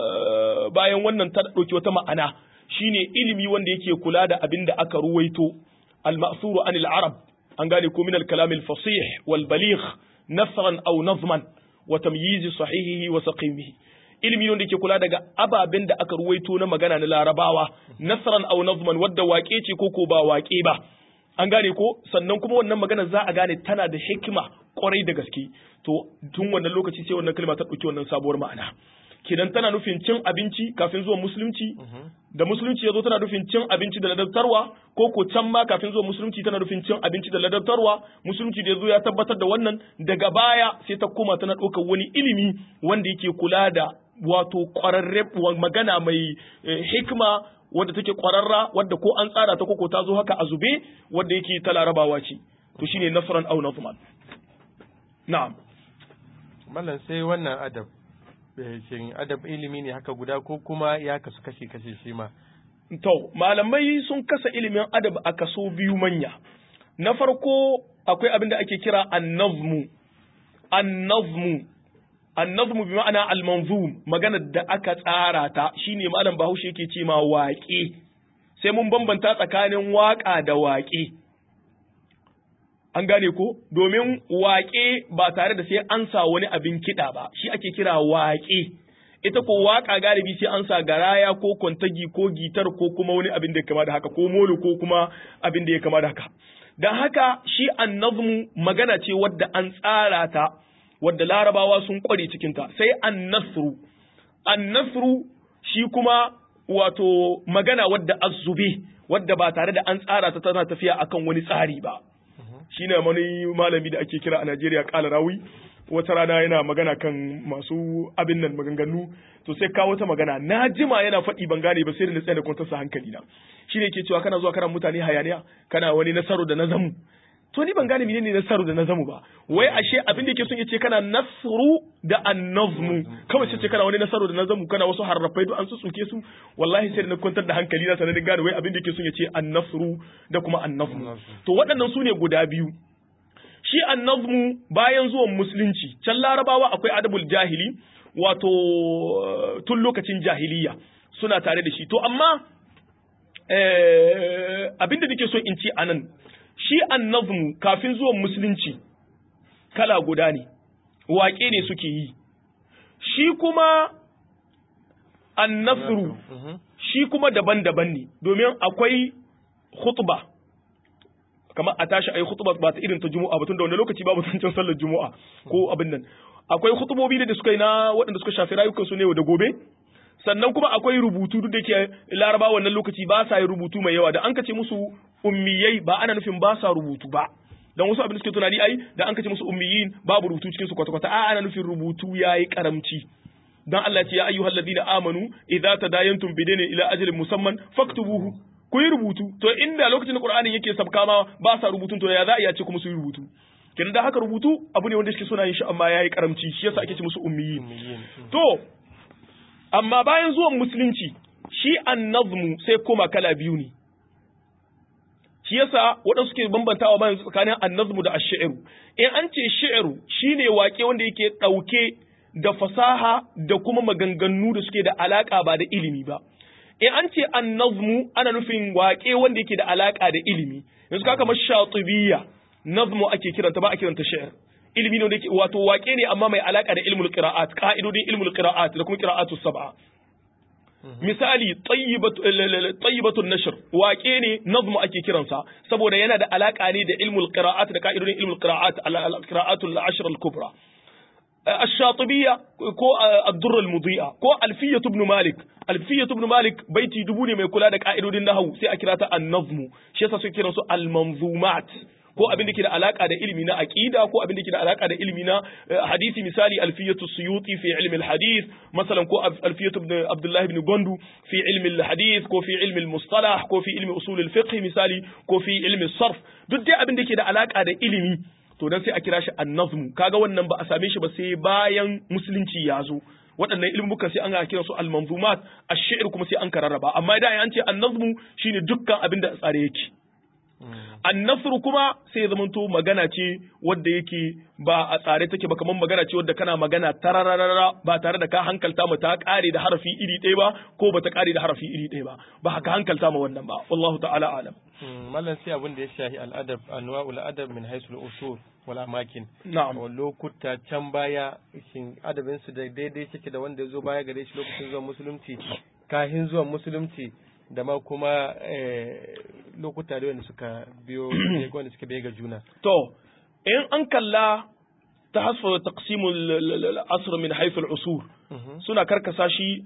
bayan wannan ta ɗauki wata ma'ana shine ilimi wanda yake kula da abin da aka ruwaito al-ma'thuru anil arab an gane ko min al-kalam al-fasih wal baligh nasran aw nazman wa tamyiz sahihihi wa saqimihi ilimi wanda yake kula daga ababen da aka ruwaito na magana na larabawa nasran aw nazman wadda waƙe ce ko ko ba waƙe ba an gane ko sannan kuma wannan magana za a gane tana da hikima kwarai da gaske to tun wannan lokaci sai wannan kalma ta ɗauki wannan sabuwar ma'ana kidan tana nufin cin abinci kafin zuwa musulunci da musulunci ya zo tana nufin cin abinci da ladabtarwa ko ko can ma kafin zuwa musulunci tana nufin cin abinci da ladabtarwa musulunci da ya zo ya tabbatar da wannan daga baya sai ta koma tana ɗaukar wani ilimi wanda yake kula da wato ƙwararre magana mai hikima wadda take ƙwararra wadda ko an tsara ta koko ta zo haka a zube wadda yake ta larabawa ce to shine nasran au nazman na'am mallan sai wannan adab shin adab ilimi ne haka guda ko kuma ya kasu kashe kashe shi ma to malamai sun kasa ilimin adab a kaso biyu manya na farko akwai abin da ake kira annazmu annazmu annazmu bi ma'ana al-manzum maganar da aka tsara ta shine malam Bahaushe yake ce ma waƙe sai mun bambanta tsakanin waƙa da waƙe an gane ko domin waƙe ba tare da sai an sa wani abin kiɗa ba shi ake kira waƙe ita ko waƙa galibi sai an sa garaya ko kwantagi ko gitar ko kuma wani abin da ya kama da haka ko molo ko kuma abin da ya kama da haka don haka shi annazmu magana ce wadda an tsara ta wadda larabawa sun kware cikinta sai annasru annasru shi kuma wato magana wadda azube wadda ba tare da an tsara ta tana tafiya akan wani tsari ba shine wani malami da ake kira a Najeriya kala rawi wata rana yana magana kan masu abin nan maganganu to sai kawo ta magana na jima yana faɗi ban gane ba sai da na tsaye da kwantarsa hankali na shine ke cewa kana zuwa kana mutane hayaniya kana wani nasaru da nazamu to ni ban gane menene nasaru da nazamu ba wai ashe abin da yake son yace kana nasru da annazmu kawai sai ce kana wani nasaru da nazamu kana wasu harrafai duk an tsuke su wallahi sai da na kwantar da hankali na sanar da gane wai abin da yake son yace annasru da kuma annazmu to waɗannan su ne guda biyu shi annazmu bayan zuwan musulunci can larabawa akwai adabul jahili wato tun lokacin jahiliya suna tare da shi to amma abin da nake so in ci anan shi annazmu kafin zuwan musulunci kala guda ne waƙe ne suke yi shi kuma annasru shi kuma daban-daban ne domin akwai khutba kamar a tashi ayi khutba ba ta irin ta juma'a ba tunda wanda lokaci babu zancen sallar juma'a ko abin nan akwai khutubobi da suka yi na waɗanda suka shafi rayukan su ne da gobe sannan kuma akwai rubutu duk da ke laraba wannan lokaci ba sa yi rubutu mai yawa da an kace musu ummiyai ba ana nufin ba sa rubutu ba dan wasu abin da suke tunani ai da an kace musu ummiyin babu rubutu cikin su kwata kwata a ana nufin rubutu yayi karamci dan Allah ce ya ayyuhal ladina amanu idza tadayantum bidaynin ila ajalin musamman faktubuhu ku yi rubutu to inda lokacin da Qur'anin yake sabka ma ba sa rubutun to ya za a iya ce kuma su yi rubutu kenan da haka rubutu abu ne wanda suke suna yin shi amma yayi karamci shi yasa ake ce musu ummiyin to amma bayan zuwan musulunci shi annazmu sai koma kala biyu ne shi yasa waɗansu suke bambantawa bayan tsakanin annazmu da ash-shi'ru in an ce shi'ru shine waƙe wanda yake ɗauke da fasaha da kuma maganganu da suke da alaka ba da ilimi ba in an ce an-nazmu ana nufin waƙe wanda yake da alaka da ilimi yanzu ka kamar shatibiyya nazmu ake kiranta ba a kiranta shi'r ilimi ne wanda yake wato waƙe ne amma mai alaka da ilmul qira'at ka'idodin ilmul qira'at da kuma qira'atu sab'a misali tayyibatun nashr waƙe ne nazmu ake kiransa saboda yana da alaka ne da ilmul qira'at da ka'idodin ilmul qira'at al-qira'atul ashr al-kubra الشاطبية كو الدر المضيئة كو ألفية ابن مالك ألفية ابن مالك بيتي دبوني ما يقول لك قائد النهو سي أكراتا النظم شيء سكيرا سو المنظومات ko abin da ke da alaka da ilimi na aqida ko abin da ke da alaka da ilimi na hadisi misali alfiyatu suyuti fi ilmi alhadith masalan ko alfiyatu ibn abdullah ibn gondu fi ilmi alhadith ko fi ilmi almustalah ko fi ilmi usul alfiqh misali ko fi ilmi sarf duk dai abin da ke da alaka da ilimi to dan sai a kira shi annazmu kaga wannan ba a same shi ba sai bayan musulunci ya zo waɗannan ilmukan sai an ga kira su al-manzumat ash-shi'r kuma sai an kararraba amma idan an ce annazmu shine dukkan abin da tsare yake annasru kuma sai zamanto magana ce wadda yake ba a tsare take ba kamar magana ce wadda kana magana tarararara ba tare da ka hankalta mu ta kare da harafi iri ɗaya ba ko ba ta kare da harafi iri ɗaya ba ba haka hankalta ma wannan ba wallahu ta'ala alam mallan sai abin da ya shahi al'adab anwa'ul adab min haisul usul wal amakin na'am lokuta can baya shin adabin su da daidai take da wanda ya zo baya gare shi lokacin zuwan musulunci kahin zuwan musulunci da ma kuma lokuta da wanda suka biyo wanda suka biyo ga juna. To, in an kalla ta hasfa taqsimul asr min haythu al-usur suna karkasa shi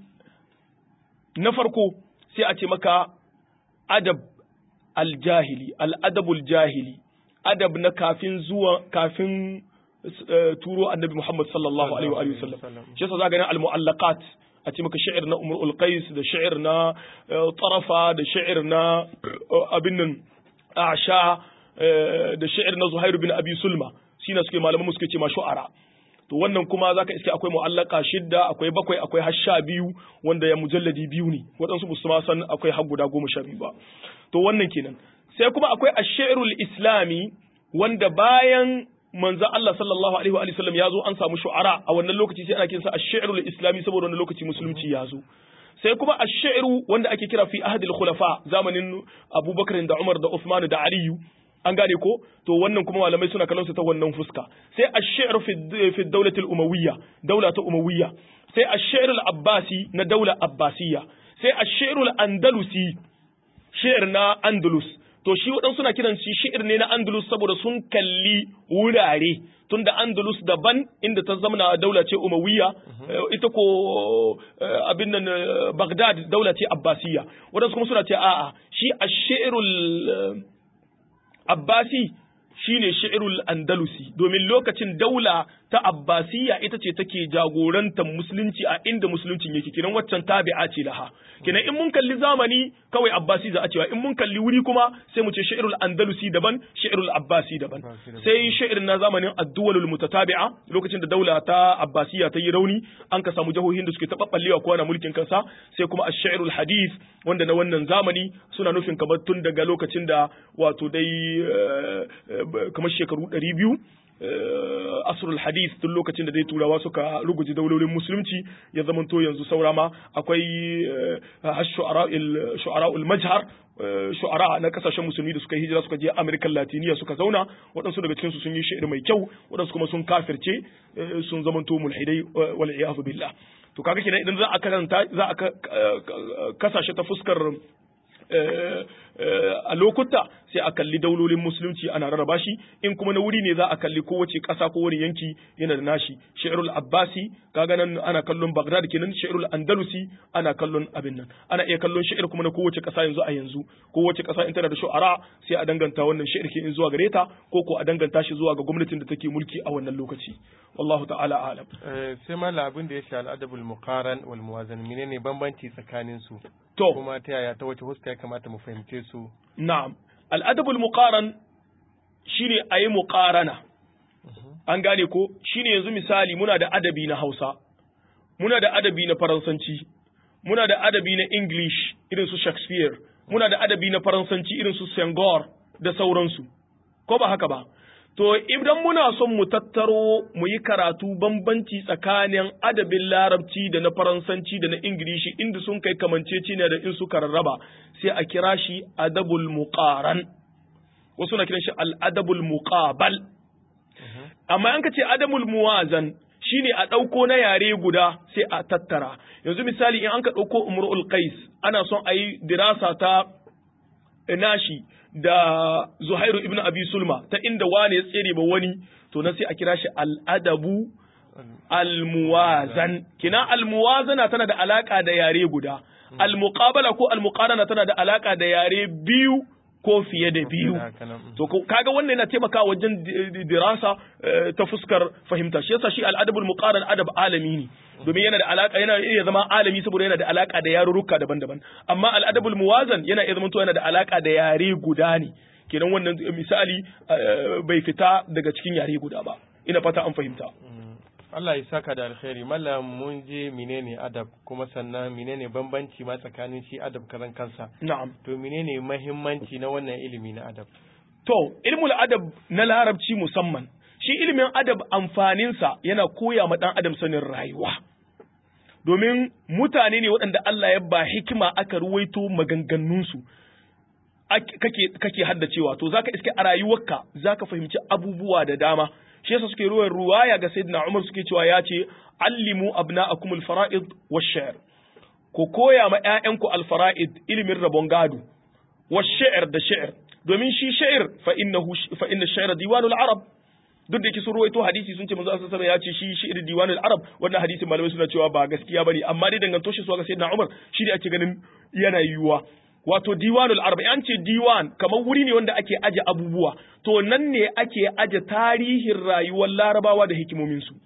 na farko sai a ce maka adab al-jahili al-adabul jahili adab na kafin zuwa kafin turo annabi Muhammad sallallahu alaihi wa sallam shi yasa za ga al-mu'allaqat a ce maka sha'ir na umar ulqais da sha'ir na tarafa da sha'ir na abin nan asha da sha'ir na zuhairu bin abi sulma shine suke malaman suke ce ma shu'ara to wannan kuma zaka iske akwai mu'allaka shidda akwai bakwai akwai har sha biyu wanda ya mujalladi biyu ne waɗansu ba su ma san akwai har guda goma sha biyu ba to wannan kenan sai kuma akwai ash-shi'rul islami wanda bayan manzo Allah sallallahu alaihi wa sallam ya zo an samu shu'ara a wannan lokaci sai ana kinsa ash-shi'rul islami saboda wannan lokaci musulunci ya zo sai kuma ash-shi'ru wanda ake kira fi ahdil khulafa zamanin Abubakar da Umar da Uthman da Aliyu an gane ko to wannan kuma malamai suna kallon su ta wannan fuska sai ash-shi'ru fi fi dawlati al-umawiyya dawla ta umawiyya sai ash-shi'r al-abbasi na dawla abbasiyya sai ash-shi'r al-andalusi shi'r na andalus to shi waɗansu suna kiran shi shi'ir ne na Andalus saboda sun kalli wurare tunda Andalus daban inda ta zamana daula ce Umayya ita ko abin nan Baghdad daula ce Abbasiyya waɗansu kuma suna ce a'a shi ash-shi'rul Abbasi shine shi'rul Andalusi domin lokacin daula ta Abbasiyya ita ce take jagorantar musulunci a inda musuluncin yake kiran waccan tabi'a ce laha kenan in mun kalli zamani kawai Abbasi za a cewa in mun kalli wuri kuma sai mu ce shi'rul Andalusi daban shi'rul Abbasi daban sai shi'ir na zamanin ad-duwalul mutatabi'a lokacin da daula ta Abbasiyya ta yi rauni an ka samu jahohin da suke taɓaɓɓallewa kowa na mulkin kansa sai kuma ash-shi'rul hadith wanda na wannan zamani suna nufin kamar tun daga lokacin da wato dai kamar shekaru ɗari biyu asrul hadith tun lokacin da dai turawa suka ruguji daulolin musulunci ya zamanto yanzu saura ma akwai shu'ara'ul majhar shu'ara na kasashen musulmi da suka hijira suka je Amerikan Latiniya suka zauna waɗansu daga cikinsu sun yi shi'ir mai kyau waɗansu kuma sun kafirce sun zamanto mulhidai wal iyadu billah to kaga kenan idan za a karanta za a kasashe ta fuskar a lokuta sai a kalli daulolin musulunci ana rarraba shi in kuma na wuri ne za a kalli kowace ƙasa ko wani yanki yana da nashi shi'rul abbasi kaga nan ana kallon baghdad kenan shi'rul andalusi ana kallon abin nan ana iya kallon shi'ir kuma na kowace ƙasa yanzu a yanzu kowace ƙasa in tana da shu'ara sai a danganta wannan shi'ir ke in zuwa gare ta ko ko a danganta shi zuwa ga gwamnatin da take mulki a wannan lokaci wallahu ta'ala alam sai ma abin da ya shi al'adabul muqaran wal muwazan menene bambanci tsakanin su to kuma ta yaya ta wace huska ya kamata mu fahimce su na'am al'adabul muqaran shine ayi muqarana an gane ko shine yanzu misali muna da adabi na Hausa muna da adabi na Faransanci muna da adabi na English irin su Shakespeare muna da adabi na Faransanci irin su Senghor da sauransu ko ba haka ba To, idan muna son mu tattaro mu yi karatu bambanci tsakanin adabin larabci da na faransanci da na ingilishi inda sun kai kamanceci ne da in suka rarraba sai a kira shi adabul muqaran wasu na kiran shi al'adabul muqabal amma an ka ce adabul muwazan shine a ɗauko na yare guda sai a tattara yanzu misali in an ka ɗauko umrul qais ana son a yi dirasa ta nashi da Zuhairu ibn Abi Sulma ta inda wani ya tsere ba wani to na sai a kira shi al'adabu almuwazan kina almuwazana tana da alaka da yare guda almuqabala ko almuqarana tana da alaka da yare biyu ko fiye da biyu to kaga wannan yana taimakawa wajen dirasa ta fuskar fahimta shi yasa shi al'adabul muqaran adab alami ne domin yana da alaka yana iya zama alami saboda yana da alaka da yarurruka daban-daban amma al'adabul muwazan yana iya zama yana da alaka da yare guda ne kenan wannan misali bai fita daga cikin yare guda ba ina fata an fahimta Allah ya saka da alkhairi mallam mun je menene adab kuma sannan menene bambanci ma tsakanin shi adab karan kansa na'am to menene mahimmanci na wannan ilimi na adab to ilmul adab na larabci musamman shi ilimin adab amfaninsa yana koya ma dan adam sanin rayuwa domin mutane ne waɗanda Allah ya ba hikima aka ruwaito maganganunsu kake kake haddacewa to zaka iske a rayuwarka zaka fahimci abubuwa da dama shi yasa suke ruwan ruwaya ga sayyidina Umar suke cewa ya ce allimu abna'akum al-fara'id wash-shi'r ko koya ma ƴaƴanku al-fara'id ilimin rabon gado wash-shi'r da shi'r domin shi shi'r fa innahu fa inna shi'r diwanul arab duk da yake sun ruwaito hadisi sun ce manzo sallallahu alaihi ya ce shi shi'r diwanul arab wannan hadisin malamai suna cewa ba gaskiya bane amma dai danganto shi zuwa ga sayyidina Umar shi ne ake ganin yana yiwuwa wato diwanul arba an ce diwan kamar wuri ne wanda ake aje abubuwa to nan ne ake aje tarihin rayuwar larabawa da hikimominsu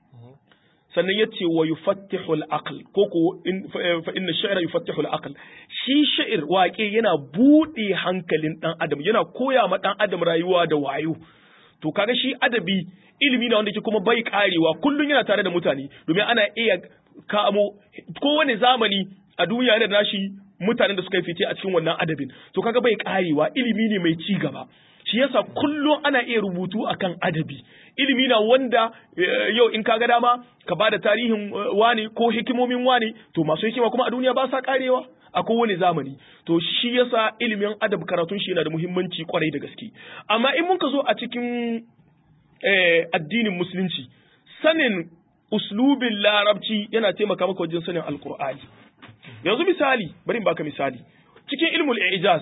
sannan ya ce wa yufattihul aql ko ko fa inna shi'ra yufattihul aql shi sha'ir waƙe yana buɗe hankalin ɗan adam yana koya ma ɗan adam rayuwa da wayo to kaga shi adabi ilimi na wanda ke kuma bai karewa kullun yana tare da mutane domin ana iya kamo kowane zamani a duniya yana da nashi mutanen da suka yi fice a cikin wannan adabin to kaga bai karewa ilimi ne mai ci gaba shi yasa kullum ana iya rubutu akan adabi ilimi na wanda yau in kaga dama ka bada tarihin wani ko hikimomin wani to masu hikima kuma a duniya ba sa karewa a kowane zamani to shi yasa ilimin adab karatun shi yana da muhimmanci kwarai da gaske amma in mun ka zo a cikin addinin musulunci sanin uslubin larabci yana taimaka maka wajen sanin alkur'ani yanzu misali bari in baka misali cikin ilmul ijaz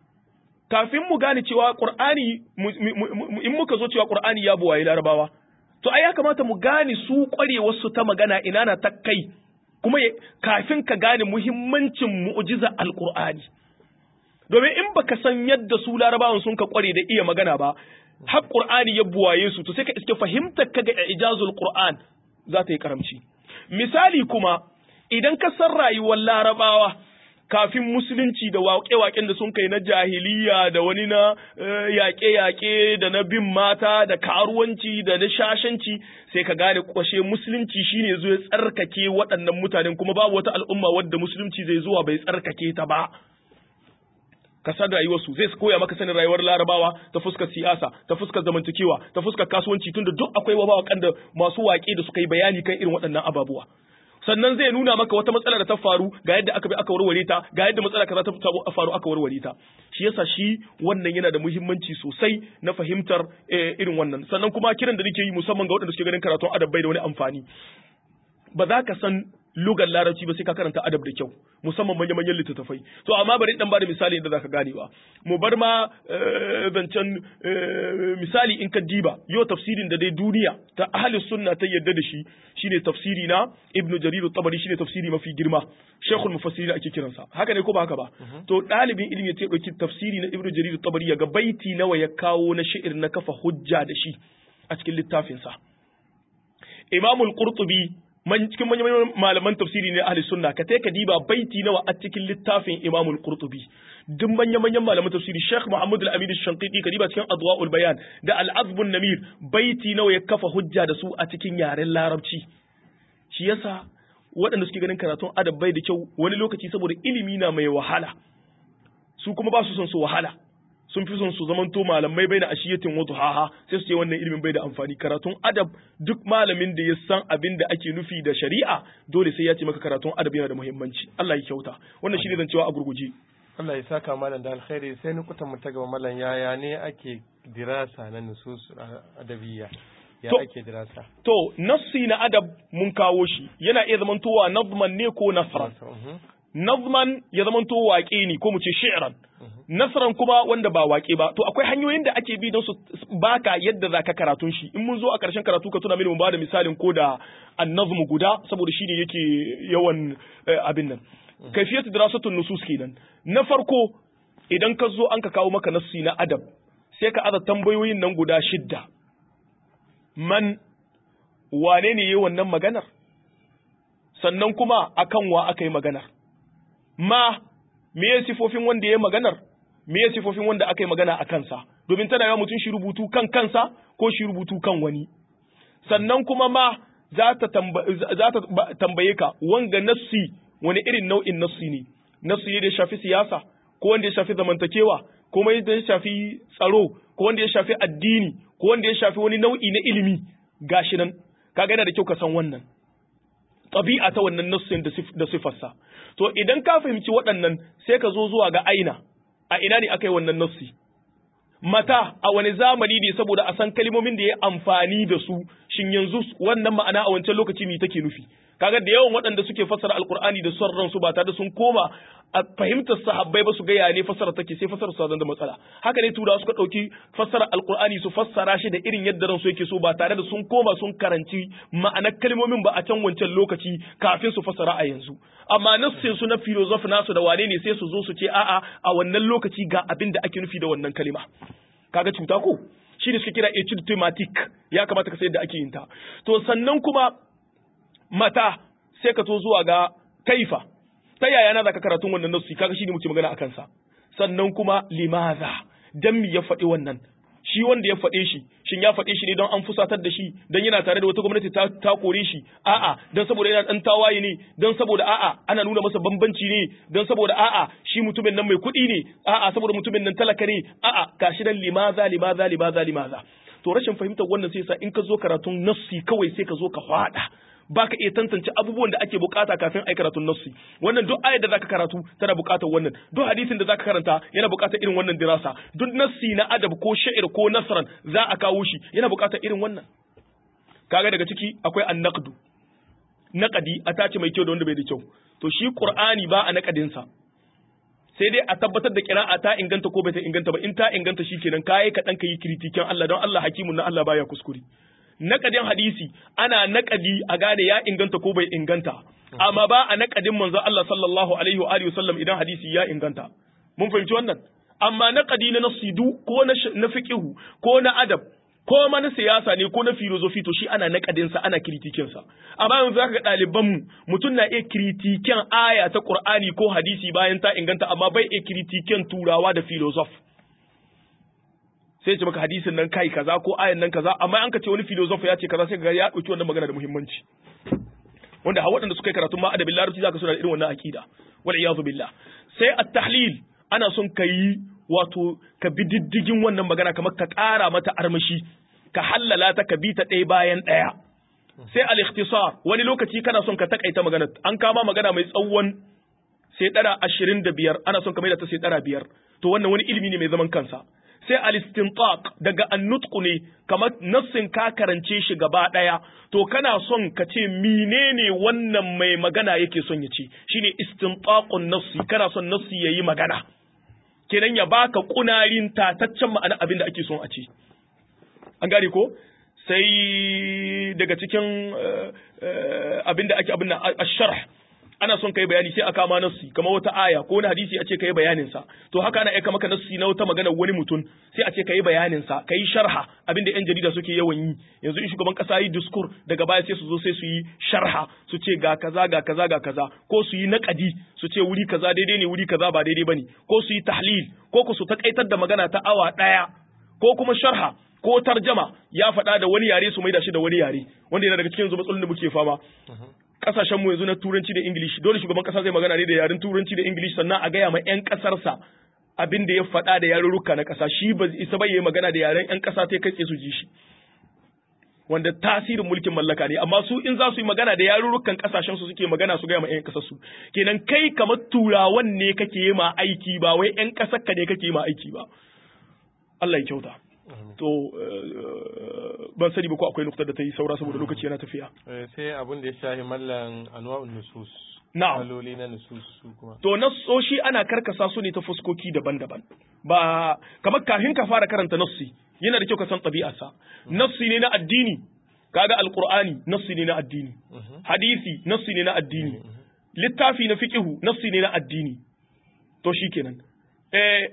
kafin mu gane cewa qur'ani in muka zo cewa qur'ani ya buwaye larabawa to ai ya kamata mu gane su kwarewar su ta magana ina na ta kai kuma kafin ka gane muhimmancin mu'jiza alqur'ani domin in baka san yadda su larabawan sun ka kware da iya magana ba har qur'ani ya buwaye su to sai ka iske fahimtar ka ga ijazul qur'an za ta yi karamci misali kuma idan ka san rayuwar larabawa kafin musulunci da waƙe-waƙen da sun kai na jahiliya da wani na yaƙe-yaƙe da na bin mata da karuwanci da na shashanci sai ka gane kwashe musulunci shine zo ya tsarkake waɗannan mutanen kuma babu wata al'umma wadda musulunci zai zuwa bai tsarkake ta ba ka san rayuwarsu zai koya maka sanin rayuwar larabawa ta fuskar siyasa ta fuskar zamantakewa ta fuskar kasuwanci tunda duk akwai wabawa da masu waƙe da suka yi bayani kan irin waɗannan ababuwa sannan zai nuna maka wata matsala da ta faru ga yadda aka bi aka warware ta ga yadda matsala kaza ta faru aka warware ta shi yasa shi wannan yana da muhimmanci sosai na fahimtar irin wannan sannan kuma kiran da nake yi musamman ga waɗanda suke ganin karatun adab bai da wani amfani ba za ka san lugar larabci ba sai ka karanta adab da kyau musamman manya manyan littattafai to amma bari dan bada misali inda zaka gane ba mu bar ma zancen misali in ka diba yau tafsirin da dai duniya ta ahli sunna ta yadda da shi shine tafsiri na ibnu jarir at-tabari shine tafsiri mafi girma shaykhul mufassirin ake kiransa haka ne ko ba haka ba to dalibin ilimi ya ce dauki tafsiri na ibnu jarir at-tabari ya ga baiti nawa ya kawo na shi'ir na kafa hujja da shi a cikin littafinsa imamul qurtubi man cikin manyan malaman tafsiri ne ahli sunna ka ka diba baiti nawa a cikin littafin Imam al-Qurtubi duk manyan manyan malaman tafsiri Sheikh Muhammad al-Amin al-Shanqiti ka diba cikin Adwa'ul Bayan da al-Azb namir baiti nawa ya kafa hujja da su a cikin yaren Larabci shi yasa waɗanda suke ganin karatun adab bai da kyau wani lokaci saboda ilimi na mai wahala su kuma ba su son su wahala sun fi son su zamanto malamai bai da ashiyatin wa duhaha sai su ce wannan ilimin bai da amfani karatun adab duk malamin da ya san abin da ake nufi da shari'a dole sai ya ce maka karatun adab yana da muhimmanci Allah ya kyauta wannan shine zan cewa a gurguje Allah ya saka malam da alkhairi sai ni kutan mu ta gaba malam yaya ne ake dirasa na nusus adabiyya ya ake dirasa to nassi na adab mun kawo shi yana iya zamantowa nazman ne ko nasran nazman ya zamanto waƙe ne ko mu ce shi'ran nasran kuma wanda ba waƙe ba to akwai hanyoyin da ake bi don su baka yadda zaka karatun shi in mun zo a ƙarshen karatu ka tuna mini mu bada misalin ko da annazmu guda saboda shine yake yawan abin nan kaifiyatu dirasatun nusus kenan na farko idan ka zo an ka kawo maka nassi na adab sai ka aza tambayoyin nan guda shidda man wane ne yayi wannan maganar sannan kuma akan wa aka yi maganar ma me ya sifofin wanda ya yi maganar me ya sifofin wanda aka yi magana a kansa domin tana yawa mutum shi rubutu kan kansa ko shi rubutu kan wani sannan kuma ma za ta tambaye ka wanga nassi wani irin nau'in nassi ne nassi da ya shafi siyasa ko wanda ya shafi zamantakewa ko wanda ya shafi tsaro ko wanda ya shafi addini ko wanda ya shafi wani nau'i na ilimi gashi nan kaga yana da kyau ka san wannan ɗabi'a ta wannan nassin da sifarsa to idan ka fahimci waɗannan sai ka zo zuwa ga aina a ina ne aka yi wannan nassi mata a wani zamani ne saboda a san kalmomin da ya amfani da su shin yanzu wannan ma'ana a wancan lokaci ne take nufi kaga da yawan waɗanda suke fassara alkur'ani da son ransu ba tare da sun koma a fahimtar sahabbai ba su ga ya ne fassara take sai fassara su da matsala haka ne turawa suka ɗauki fassara alkur'ani su fassara shi da irin yadda ransu yake so ba tare da sun koma sun karanci ma'anar kalmomin ba a can wancan lokaci kafin su fassara a yanzu amma nassin su na filosofi nasu da wane ne sai su zo su ce a'a a wannan lokaci ga abin da ake nufi da wannan kalima kaga cuta ko shi ne suke kira etude thematic ya kamata ka san yadda ake yin ta to sannan kuma mata sai ka to zuwa ga kaifa ta yaya na zaka karatun wannan nasu kaga shine muke magana akan sa sannan kuma limaza dan mi ya faɗi wannan shi wanda ya faɗe shi shin ya faɗe shi ne don an fusatar da shi don yana tare da wata gwamnati ta, ta kore shi a'a don saboda yana dan tawaye ne don saboda a'a ana nuna masa bambanci ne don saboda a'a shi mutumin nan mai kuɗi ne a'a saboda mutumin nan talaka ne a'a gashi dan limaza limaza limaza limaza to rashin fahimtar wannan sai sa in ka zo karatun nassi kawai sai ka zo ka faɗa baka iya tantance abubuwan da ake bukata kafin ai karatun nassi wannan duk ayar da zaka karatu tana bukatar wannan duk hadisin da zaka karanta yana bukatar irin wannan dirasa duk nassi na adab ko sha'ir ko nasran za a kawo shi yana bukatar irin wannan kaga daga ciki akwai annaqdu naqadi a tace mai kyau da wanda bai da kyau to shi qur'ani ba a naqadin sa sai dai a tabbatar da kira'a ta inganta ko bai ta inganta ba in ta inganta shikenan kai ka dan kai kritikin Allah don Allah hakimun na Allah baya kuskure naƙadin hadisi ana naƙadi a gane ya inganta ko bai inganta amma ba a naƙadin manzo Allah sallallahu alaihi wa alihi wasallam idan hadisi ya inganta mun fahimci wannan amma naƙadi na nasidu ko na na fiqhu ko na adab ko ma na siyasa ne ko na filosofi to shi ana naƙadin sa ana kritikin sa amma yanzu zaka ga ɗaliban mu mutum na iya kritikin aya ta Qur'ani ko hadisi bayan ta inganta amma bai iya kritikin turawa da filosofi sai ce maka hadisin nan kai kaza ko ayan nan kaza amma an ka ce wani filosofi ya ce kaza sai ga ya dauki wannan magana da muhimmanci wanda har waɗanda suka yi karatun ma adabin larabci zaka suna da irin wannan akida wal iyazu billah sai at-tahlil ana son ka yi wato ka bi diddigin wannan magana kamar ka ƙara mata armashi ka hallala ta ka bi ta ɗaya bayan ɗaya sai al-ikhtisar wani lokaci kana son ka takaita magana an kama magana mai tsawon sai ɗara ashirin da biyar ana son ka maida ta sai ɗara biyar to wannan wani ilimi ne mai zaman kansa sai al-istintaq daga annutqu ne kamar nassin ka karance shi gaba daya to kana son ka ce menene wannan mai magana yake son ya ce shine istintaqun nassi kana son nassi yayi magana kenan ya baka kunarin tataccen ma'ana abin da ake son a ce an gane ko sai daga cikin abin da ake abin nan ash-sharh ana son kai bayani sai aka ma nassi kamar wata aya ko wani hadisi a ce kai bayanin sa to haka ana aika maka nassi na wata magana wani mutum sai a ce kai bayanin sa kai sharha abinda yan jarida suke yawan yi yanzu in shugaban kasa yi diskur daga baya sai su zo sai su yi sharha su ce ga kaza ga kaza ga kaza ko su yi naqadi su ce wuri kaza daidai ne wuri kaza ba daidai bane ko su yi tahlil ko ku su takaitar da magana ta awa daya ko kuma sharha ko tarjama ya faɗa da wani yare su maida shi da wani yare wanda yana daga cikin yanzu matsalolin da muke fama kasashen mu yanzu na turanci da ingilishi dole shugaban kasa zai magana ne da yaren turanci da ingilishi sannan a gaya ma yan kasarsa abin da ya faɗa da yarurruka na ƙasa shi ba isa ba yayi magana da yaren ƴan ƙasa ta kai tsaye su ji shi wanda tasirin mulkin mallaka ne amma su in za su yi magana da yarurrukan kasashen su suke magana su gaya ma ƴan ƙasar su kenan kai kamar turawan ne kake yi ma aiki ba wai ƴan ƙasar ka ne kake yi ma aiki ba Allah ya kyauta to ban sani ba ko akwai nukta da ta yi saura saboda lokaci yana tafiya sai abin da ya shahi mallan anwa'un nusus na'am kaloli na nusus su kuma to nassoshi ana karkasa su ne ta fuskoki daban-daban ba kamar kafin ka fara karanta nassi yana da kyau ka san ɗabi'arsa nassi ne na addini kaga alqur'ani nassi ne na addini hadisi nassi ne na addini littafi na fiqhu nassi ne na addini to shikenan eh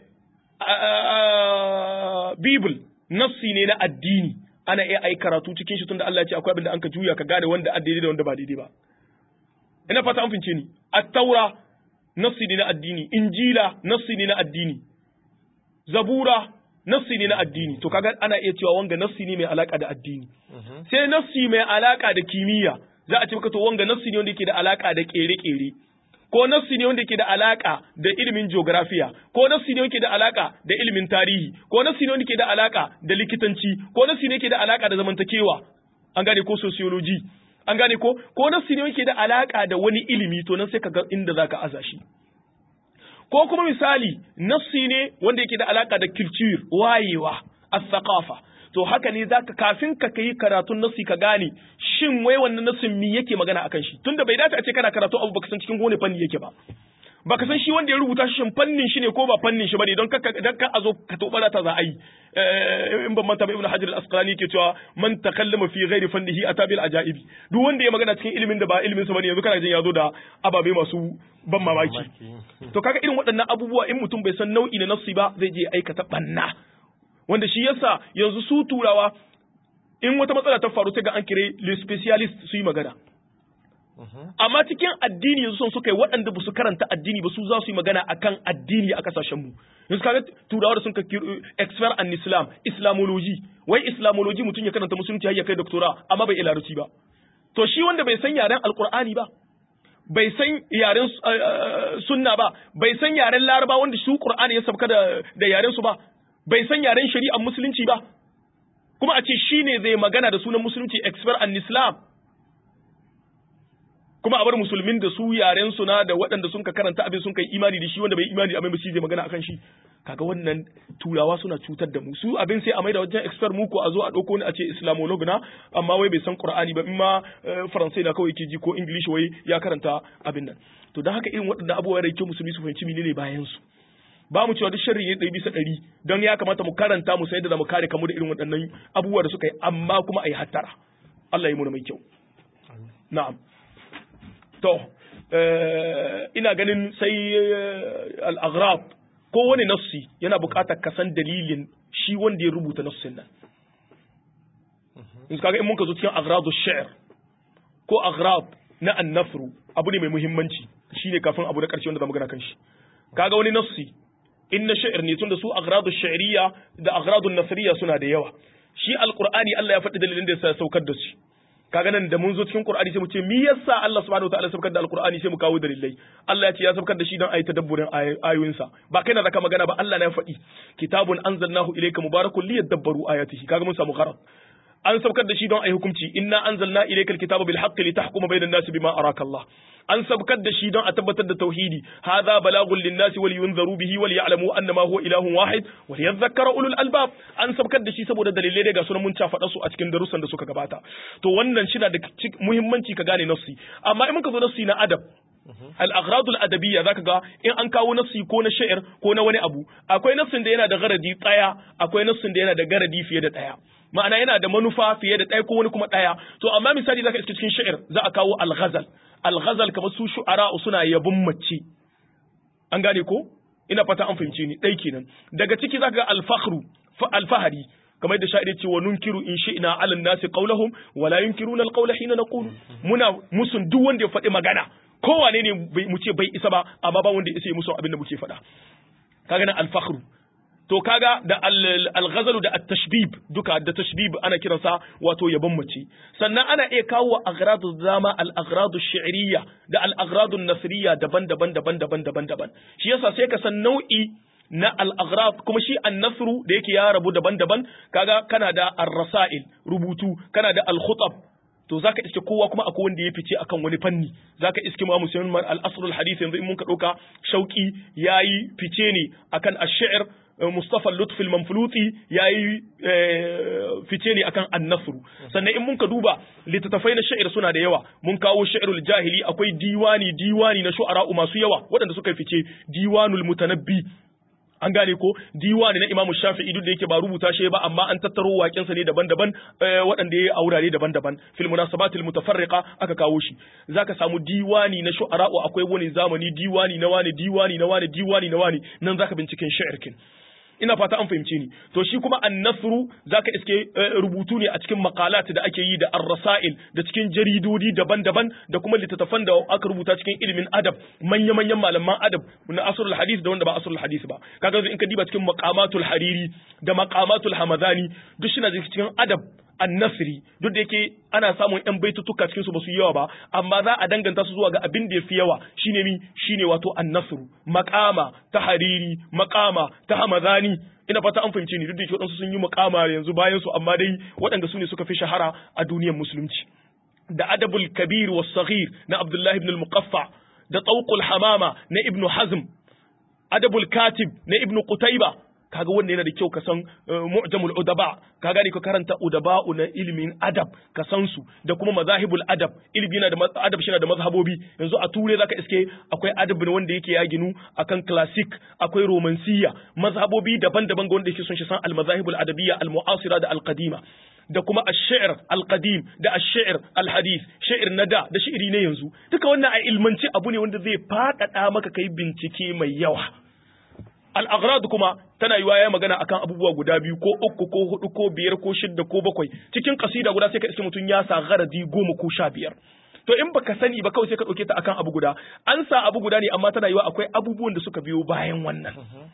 bible nassi ne na addini ana iya ai karatu cikin shi tunda Allah ya ce akwai abin da an ka juya ka gane wanda addini da wanda ba daidai ba ina fata an fince ni at-taura nassi ne na addini injila nassi ne na addini zabura nassi ne na addini to kaga ana iya cewa wanga nassi ne mai alaka da addini sai nassi mai alaka da kimiyya za a ce maka to wanga nassi ne wanda yake da alaka da kere-kere ko nassi ne wanda yake da alaka da ilimin geografiya ko nassi ne wanda da alaka da ilimin tarihi ko nassi ne wanda yake da alaka da likitanci ko nassi ne yake da alaka da zamantakewa an gane ko sociology an gane ko ko nassi ne yake da alaka da wani ilimi to nan sai ka ga inda zaka aza shi ko kuma misali nassi ne wanda yake da alaka da culture wayewa as-saqafa to haka ne zaka kafin ka kai karatun nassi ka gane shin wai wannan nassin me yake magana akan shi tunda bai dace a ce kana karatu abu baka san cikin wani fanni yake ba baka san shi wanda ya rubuta shi shin fannin shi ne ko ba fannin shi bane don ka dan ka azo ka tobara ta za a yi in ban manta ba ibnu hajar al-asqalani yake cewa man takallama fi ghairi fannihi atabil ajaibi duk wanda ya magana cikin ilimin da ba ilimin sa bane yanzu kana jin yazo da ababe masu ban mamaki to kaga irin waɗannan abubuwa in mutum bai san nau'i na nafsi ba zai je aikata banna wanda shi yasa yanzu su turawa in wata matsala ta faru sai ga an kire le specialist su yi magana amma cikin addini yanzu son suka yi waɗanda ba su karanta addini ba su za su yi magana akan addini a kasashen mu yanzu kaga turawa da sun ka expert an islam islamology wai islamology mutum ya karanta musulunci har ya kai doctora amma bai ilaruci ba to shi wanda bai san yaren alqur'ani ba bai san yaren sunna ba bai san yaren laraba wanda su qur'ani ya sabka da da yaren su ba bai san yaren shari'ar musulunci ba kuma a ce shine zai magana da sunan musulunci expert an islam kuma a bar musulmin da su yaren su na da waɗanda sun ka karanta abin sun kai imani da shi wanda bai imani abin ba shi zai magana akan shi kaga wannan turawa suna cutar da mu su abin sai a maida wajen expert mu ko a zo a ɗauko ni a ce islamolog na amma wai bai san qur'ani ba in ma faransai na kawai ke ji ko english wai ya karanta abin nan to don haka irin waɗannan abubuwa da ke musulmi su fahimci menene bayan su ba mu cewa duk sharri ne ɗari bisa ɗari don ya kamata mu karanta mu san yadda za mu kare kamu da irin waɗannan abubuwa da suka yi amma kuma a yi hattara Allah ya mu mai kyau na'am To, ina ganin sai al'aghrab ko wani nassi yana buƙatar kasan dalilin shi wanda ya rubuta nassin nan. In kaga in muka zo cikin aghradu shi'r ko aghrab na annafru abu ne mai muhimmanci shine kafin abu na ƙarshe wanda zamu gana kan shi. Kaga wani nassi in na shi'r ne tunda su aghradu shi'riya da aghradu nasriya suna da yawa. Shi alqur'ani Allah ya faɗi dalilin da ya saukar da shi. kaga nan da mun zo cikin Qur'ani sai mu ce me yasa Allah subhanahu wataala sabkar da Al-Qur'ani sai mu kawo dalilai Allah ya ce ya sabkar da shi don ayi tadabburin ayoyinsa ba kai na zaka magana ba Allah na ya faɗi kitabun anzalnahu ilayka mubarakun liyadabbaru ayatihi kaga mun samu gharar an sabkar da shi don ayi hukunci inna anzalna ilayka alkitaba bil haqqi litahkuma bayna an-nasi bima araka Allah an sabkar da shi don a tabbatar da tauhidi hadha balagun lin-nasi wal yunzaru bihi wal ya'lamu annama huwa ilahun wahid wal yadhakkara ulul albab an sabkar da shi saboda dalilai daga sunan mun ta faɗa su a cikin darussan da suka gabata to wannan shi da muhimmanci ka gane nafsi amma in muka zo nafsi na adab al-aghrad al-adabiyya zaka ga in an kawo nafsi ko na sha'ir ko na wani abu akwai nafsin da yana da garadi tsaya akwai nafsin da yana da garadi fiye da ɗaya ma'ana yana da manufa fiye da ɗaya ko wani kuma ɗaya to amma misali zaka iske cikin sha'ir za a kawo al-ghazal al-ghazal kamar su shu'ara suna yabun mace an gane ko ina fata an fahimce ni ɗai kenan daga ciki zaka ga al-fakhru al-fahari kamar yadda sha'ir ce wa nunkiru in shi'na 'ala an-nasi qawlahum wa la yunkiruna al-qawla hina naqulu muna musun duk wanda ya faɗi magana kowane ne mu ce bai isa ba amma ba wanda ya isa musu abin da muke faɗa kaga nan al-fakhru to kaga da al-ghazalu da at-tashbib duka da tashbib ana kiransa wato yabon mace sannan ana iya kawo aghradu zama al-aghradu shi'riyya da al-aghradu nasriyya daban-daban daban-daban daban-daban shi yasa sai ka san nau'i na al-aghrab kuma shi an-nasru da yake ya rabu daban-daban kaga kana da ar-rasail rubutu kana da al-khutab to zaka iske kowa kuma akwai wanda ya fice akan wani fanni zaka iske ma musulman al-asr al-hadith yanzu in mun ka dauka shauki yayi fice ne akan ash-shi'r Mustafa Lutfi al-Manfuluti yayi fice ne akan an-nasr sannan in mun ka duba littattafai na sha'ir suna da yawa mun kawo sha'irul jahili akwai diwani diwani na shu'ara masu yawa waɗanda suka fice diwanul mutanabbi an gane ko diwani na Imam Shafi'i duk da yake ba rubuta shi ba amma an tattaro waƙensa ne daban-daban waɗanda ya yi a wurare daban-daban fil munasabatil mutafarriqa aka kawo shi zaka samu diwani na shu'ara akwai wani zamani diwani na wani diwani na wani diwani na wani nan zaka binciken sha'irkin ina fata an fahimce ni to shi kuma an-nasru zaka iske rubutu ne a cikin maqalat da ake yi da ar-rasail da cikin jaridodi daban-daban da kuma littattafan da aka rubuta cikin ilimin adab manya-manyan malaman adab na asrul hadith da wanda ba asrul hadith ba kaga in ka diba cikin maqamatul hariri da maqamatul hamadani duk shi na cikin adab annasri duk da yake ana samun yan baitutuka cikin su basu yawa ba amma za a danganta su zuwa ga abin da yafi yawa shine mi shine wato annasru maqama ta hariri maqama ta hamadani ina fata an fahimce ni duk da yake wadansu sun yi maqama yanzu bayan su amma dai waɗanda su ne suka fi shahara a duniyar musulunci da adabul kabir was saghir na abdullahi ibn al-muqaffa da tawqul hamama na ibn hazm adabul katib na ibn qutayba kaga wanda yana da kyau ka san mu'jamul udaba ka gane ka karanta udaba na ilimin adab ka san su da kuma mazahibul adab ilimi yana da adab shi da mazhabobi yanzu a ture zaka iske akwai adab ne wanda yake ya ginu akan classic akwai romansiya mazhabobi daban-daban ga wanda yake son shi san al mazahibul adabiyya al mu'asira da al qadima da kuma ash-shi'r al-qadim da ash-shi'r al-hadith shi'r na da da shi'iri ne yanzu duka wannan a ilmanci abu ne wanda zai faɗaɗa maka kai bincike mai yawa al'aghrad kuma tana yiwa ya magana akan abubuwa guda biyu ko uku ko hudu ko biyar ko shidda ko bakwai cikin kasida guda sai ka iske mutum ya sa gharadi goma ko sha biyar to in baka sani ba kawai sai ka ɗauke ta akan abu guda an sa abu guda ne amma tana yiwa akwai abubuwan da suka biyo bayan wannan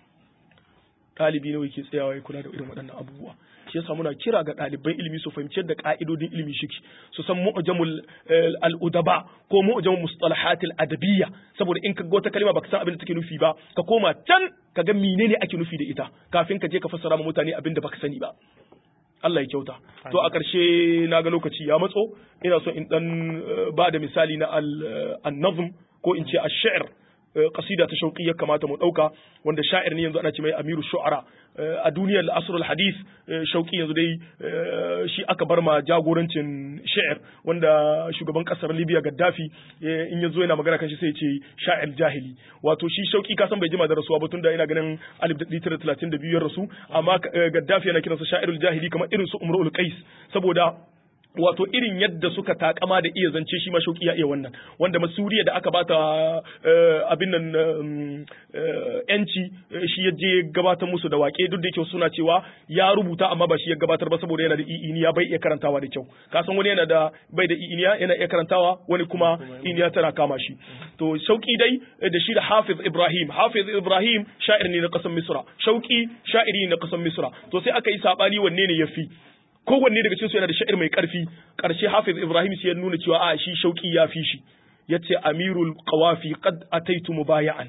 ɗalibi nawa yake tsayawa ya kula da irin waɗannan abubuwa shi yasa muna kira ga ɗaliban ilimi su fahimci yadda ka'idodin ilimi shiki su san mu'jamul al-udaba ko mu'jamul mustalahatil adabiyya saboda in ka ga wata kalma baka san abin da take nufi ba ka koma can ka ga menene ake nufi da ita kafin ka je ka fassara ma mutane abin da baka sani ba Allah ya kyauta to a ƙarshe na ga lokaci ya matso ina so in dan ba da misali na al-nazm ko in ce ash-shi'r kasida ta shauƙi ya kamata mu ɗauka wanda sha'ir ne yanzu ana ce mai amiru shu'ara a duniyar asrul hadith shauƙi yanzu dai shi aka bar ma jagorancin sha'ir wanda shugaban ƙasar libya gaddafi in ya zo yana magana kan shi sai ce sha'ir jahili wato shi shauƙi ka san bai jima da rasuwa ba tunda ina ganin 1932 ya rasu amma gaddafi yana kiransa sha'irul jahili kamar irin su umrul qais saboda wato irin yadda suka takama da iya zance shi ma shauki ya iya wannan wanda masuriya da aka bata abin nan yanci shi ya je gabatar musu da wake duk da yake suna cewa ya rubuta amma ba shi ya gabatar ba saboda yana da i'iniya bai iya karantawa da kyau ka san wani yana da bai da i'iniya yana iya karantawa wani kuma i'iniya tana kama shi to shauki dai da shi da hafiz ibrahim hafiz ibrahim sha'ir ne na kasan misra shauki sha'iri ne na kasan misra to sai aka yi sabani wanne ne yafi kowanne daga cikin su yana da sha'ir mai karfi karshe Hafiz Ibrahim sai ya nuna cewa a shi shauki ya fi shi yace Amirul Qawafi qad ataitu mubaya'an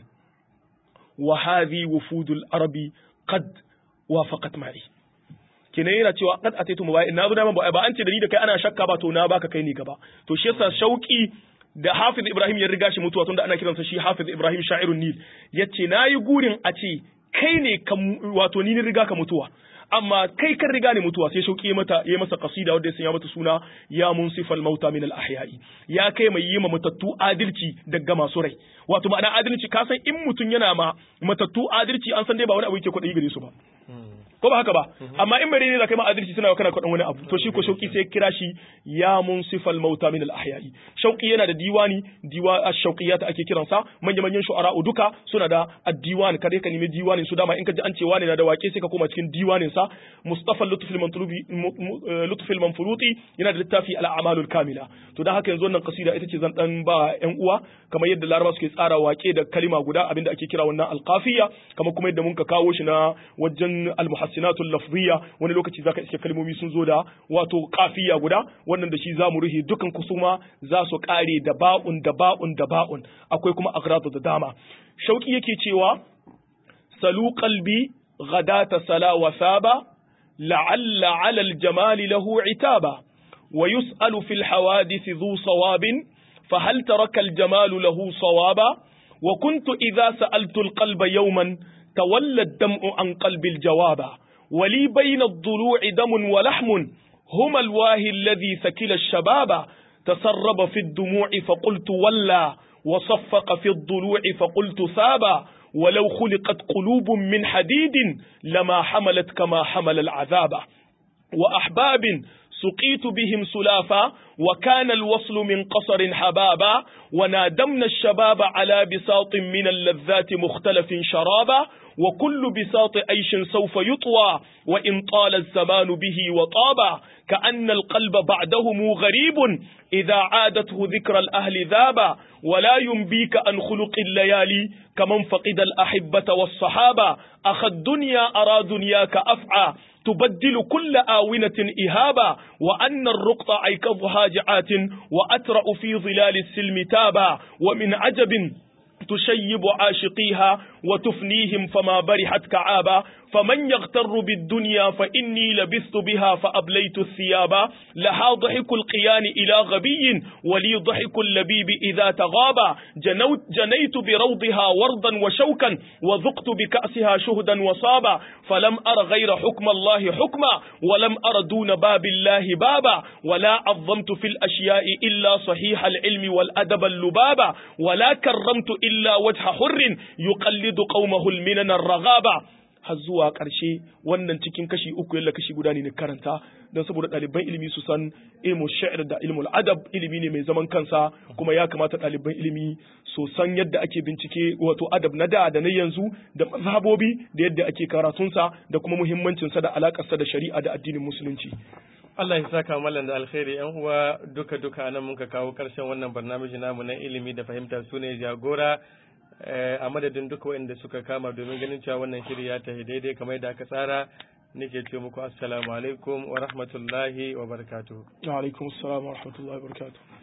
wa hadhi wufudul arabi qad wafaqat ma'i kenan yana cewa qad ataitu mubaya'an na zo da ba an ce da ni da kai ana shakka ba to na baka kai ni gaba to shi yasa shauki da Hafiz Ibrahim ya riga shi mutuwa tunda ana kiransa shi Hafiz Ibrahim sha'irun Nil yace nayi gurin a ce kai ne wato ni ne riga ka mutuwa amma kai kan riga ne mutuwa sai shauki mata ya masa kasida wanda ya sanya mata suna ya munsifal mauta min al ahya'i ya kai mai yi ma matattu adalci daga masu rai wato ma'ana adalci ka san in mutum yana ma matattu adalci an san dai ba wani abu yake kwaɗayi gare su ba ko ba haka ba amma in bare ne da kai ma adalci suna kana kwaɗan wani abu to shi ko shauki sai kira shi ya munsifal mauta min al ahya'i shauki yana da diwani diwa ash-shauqiyat ake kiransa manya manyan shu'ara duka suna da ad-diwan kare ka nemi diwanin su dama in ka ji an ce wani na da wake sai ka koma cikin diwanin sa Mustafa Lutf al-Mantulubi Lutf al-Manfuruti yana da littafi al-a'mal al-kamila to dan haka yanzu wannan kasida ita ce zan dan ba ƴan uwa kamar yadda Laraba suke tsara wake da kalima guda abinda ake kira wannan al-qafiya kamar kuma yadda mun ka kawo shi na wajen al-muhassinatu al-lafziyya wani lokaci zaka iske kalmomi sun zo da wato qafiya guda wannan da shi zamu ruhi dukan kusuma za su kare da ba'un da ba'un da ba'un akwai kuma agradu da dama shauki yake cewa salu qalbi ghadata sala wa saba la'alla 'ala al-jamal lahu 'itaba wa yus'alu fil hawadith dhu sawabin فهل ترك الجمال له صوابا وكنت إذا سألت القلب يوما تولى الدمع عن قلب الجوابا ولي بين الضلوع دم ولحم هما الواهي الذي ثكل الشباب تسرب في الدموع فقلت ولى وصفق في الضلوع فقلت ثابا ولو خلقت قلوب من حديد لما حملت كما حمل العذاب وأحباب سقيت بهم سلافا وكان الوصل من قصر حبابا ونادمنا الشباب على بساط من اللذات مختلف شرابا وكل بساط عيش سوف يطوى وإن طال الزمان به وطابا كأن القلب بعدهم غريب إذا عادته ذكر الأهل ذابا ولا ينبيك عن خلق الليالي كمن فقد الأحبة والصحابة أخ الدنيا أرى دنياك أفعى تبدل كل آونة إهابا وأن الرقط عيكظها جعات وأترأ في ظلال السلم تابا ومن عجب تشيب عاشقيها وتفنيهم فما برحت كعابا فمن يغتر بالدنيا فإني لبثت بها فأبليت الثيابا لها ضحك القيان إلى غبي ولي ضحك اللبيب إذا تغابا جنوت جنيت بروضها وردا وشوكا وذقت بكأسها شهدا وصابا فلم أر غير حكم الله حكما ولم أر دون باب الله بابا ولا عظمت في الأشياء إلا صحيح العلم والأدب اللبابا ولا كرمت إلا وجه حر يقلد قومه المنن الرغابا har zuwa ƙarshe wannan cikin kashi uku yalla kashi guda ne na karanta don saboda ɗaliban ilimi su san ilmu sha'ir da ilmul adab ilimi ne mai zaman kansa kuma ya kamata ɗaliban ilimi su san yadda ake bincike wato adab na da da na yanzu da mazhabobi da yadda ake karatunsa da kuma muhimmancinsa da alakarsa da shari'a da addinin musulunci Allah ya saka mallan da alkhairi yan uwa duka duka nan muka kawo karshen wannan barnamiji namu na ilimi da fahimta su ne jagora a madadin duka waɗanda suka kama domin ganin cewa wannan shiri ya tafi daidai kamar yadda aka tsara nake ce muku assalamu alaikum wa rahmatullahi wa barakatuh wa alaikum assalam wa rahmatullahi wa barakatuh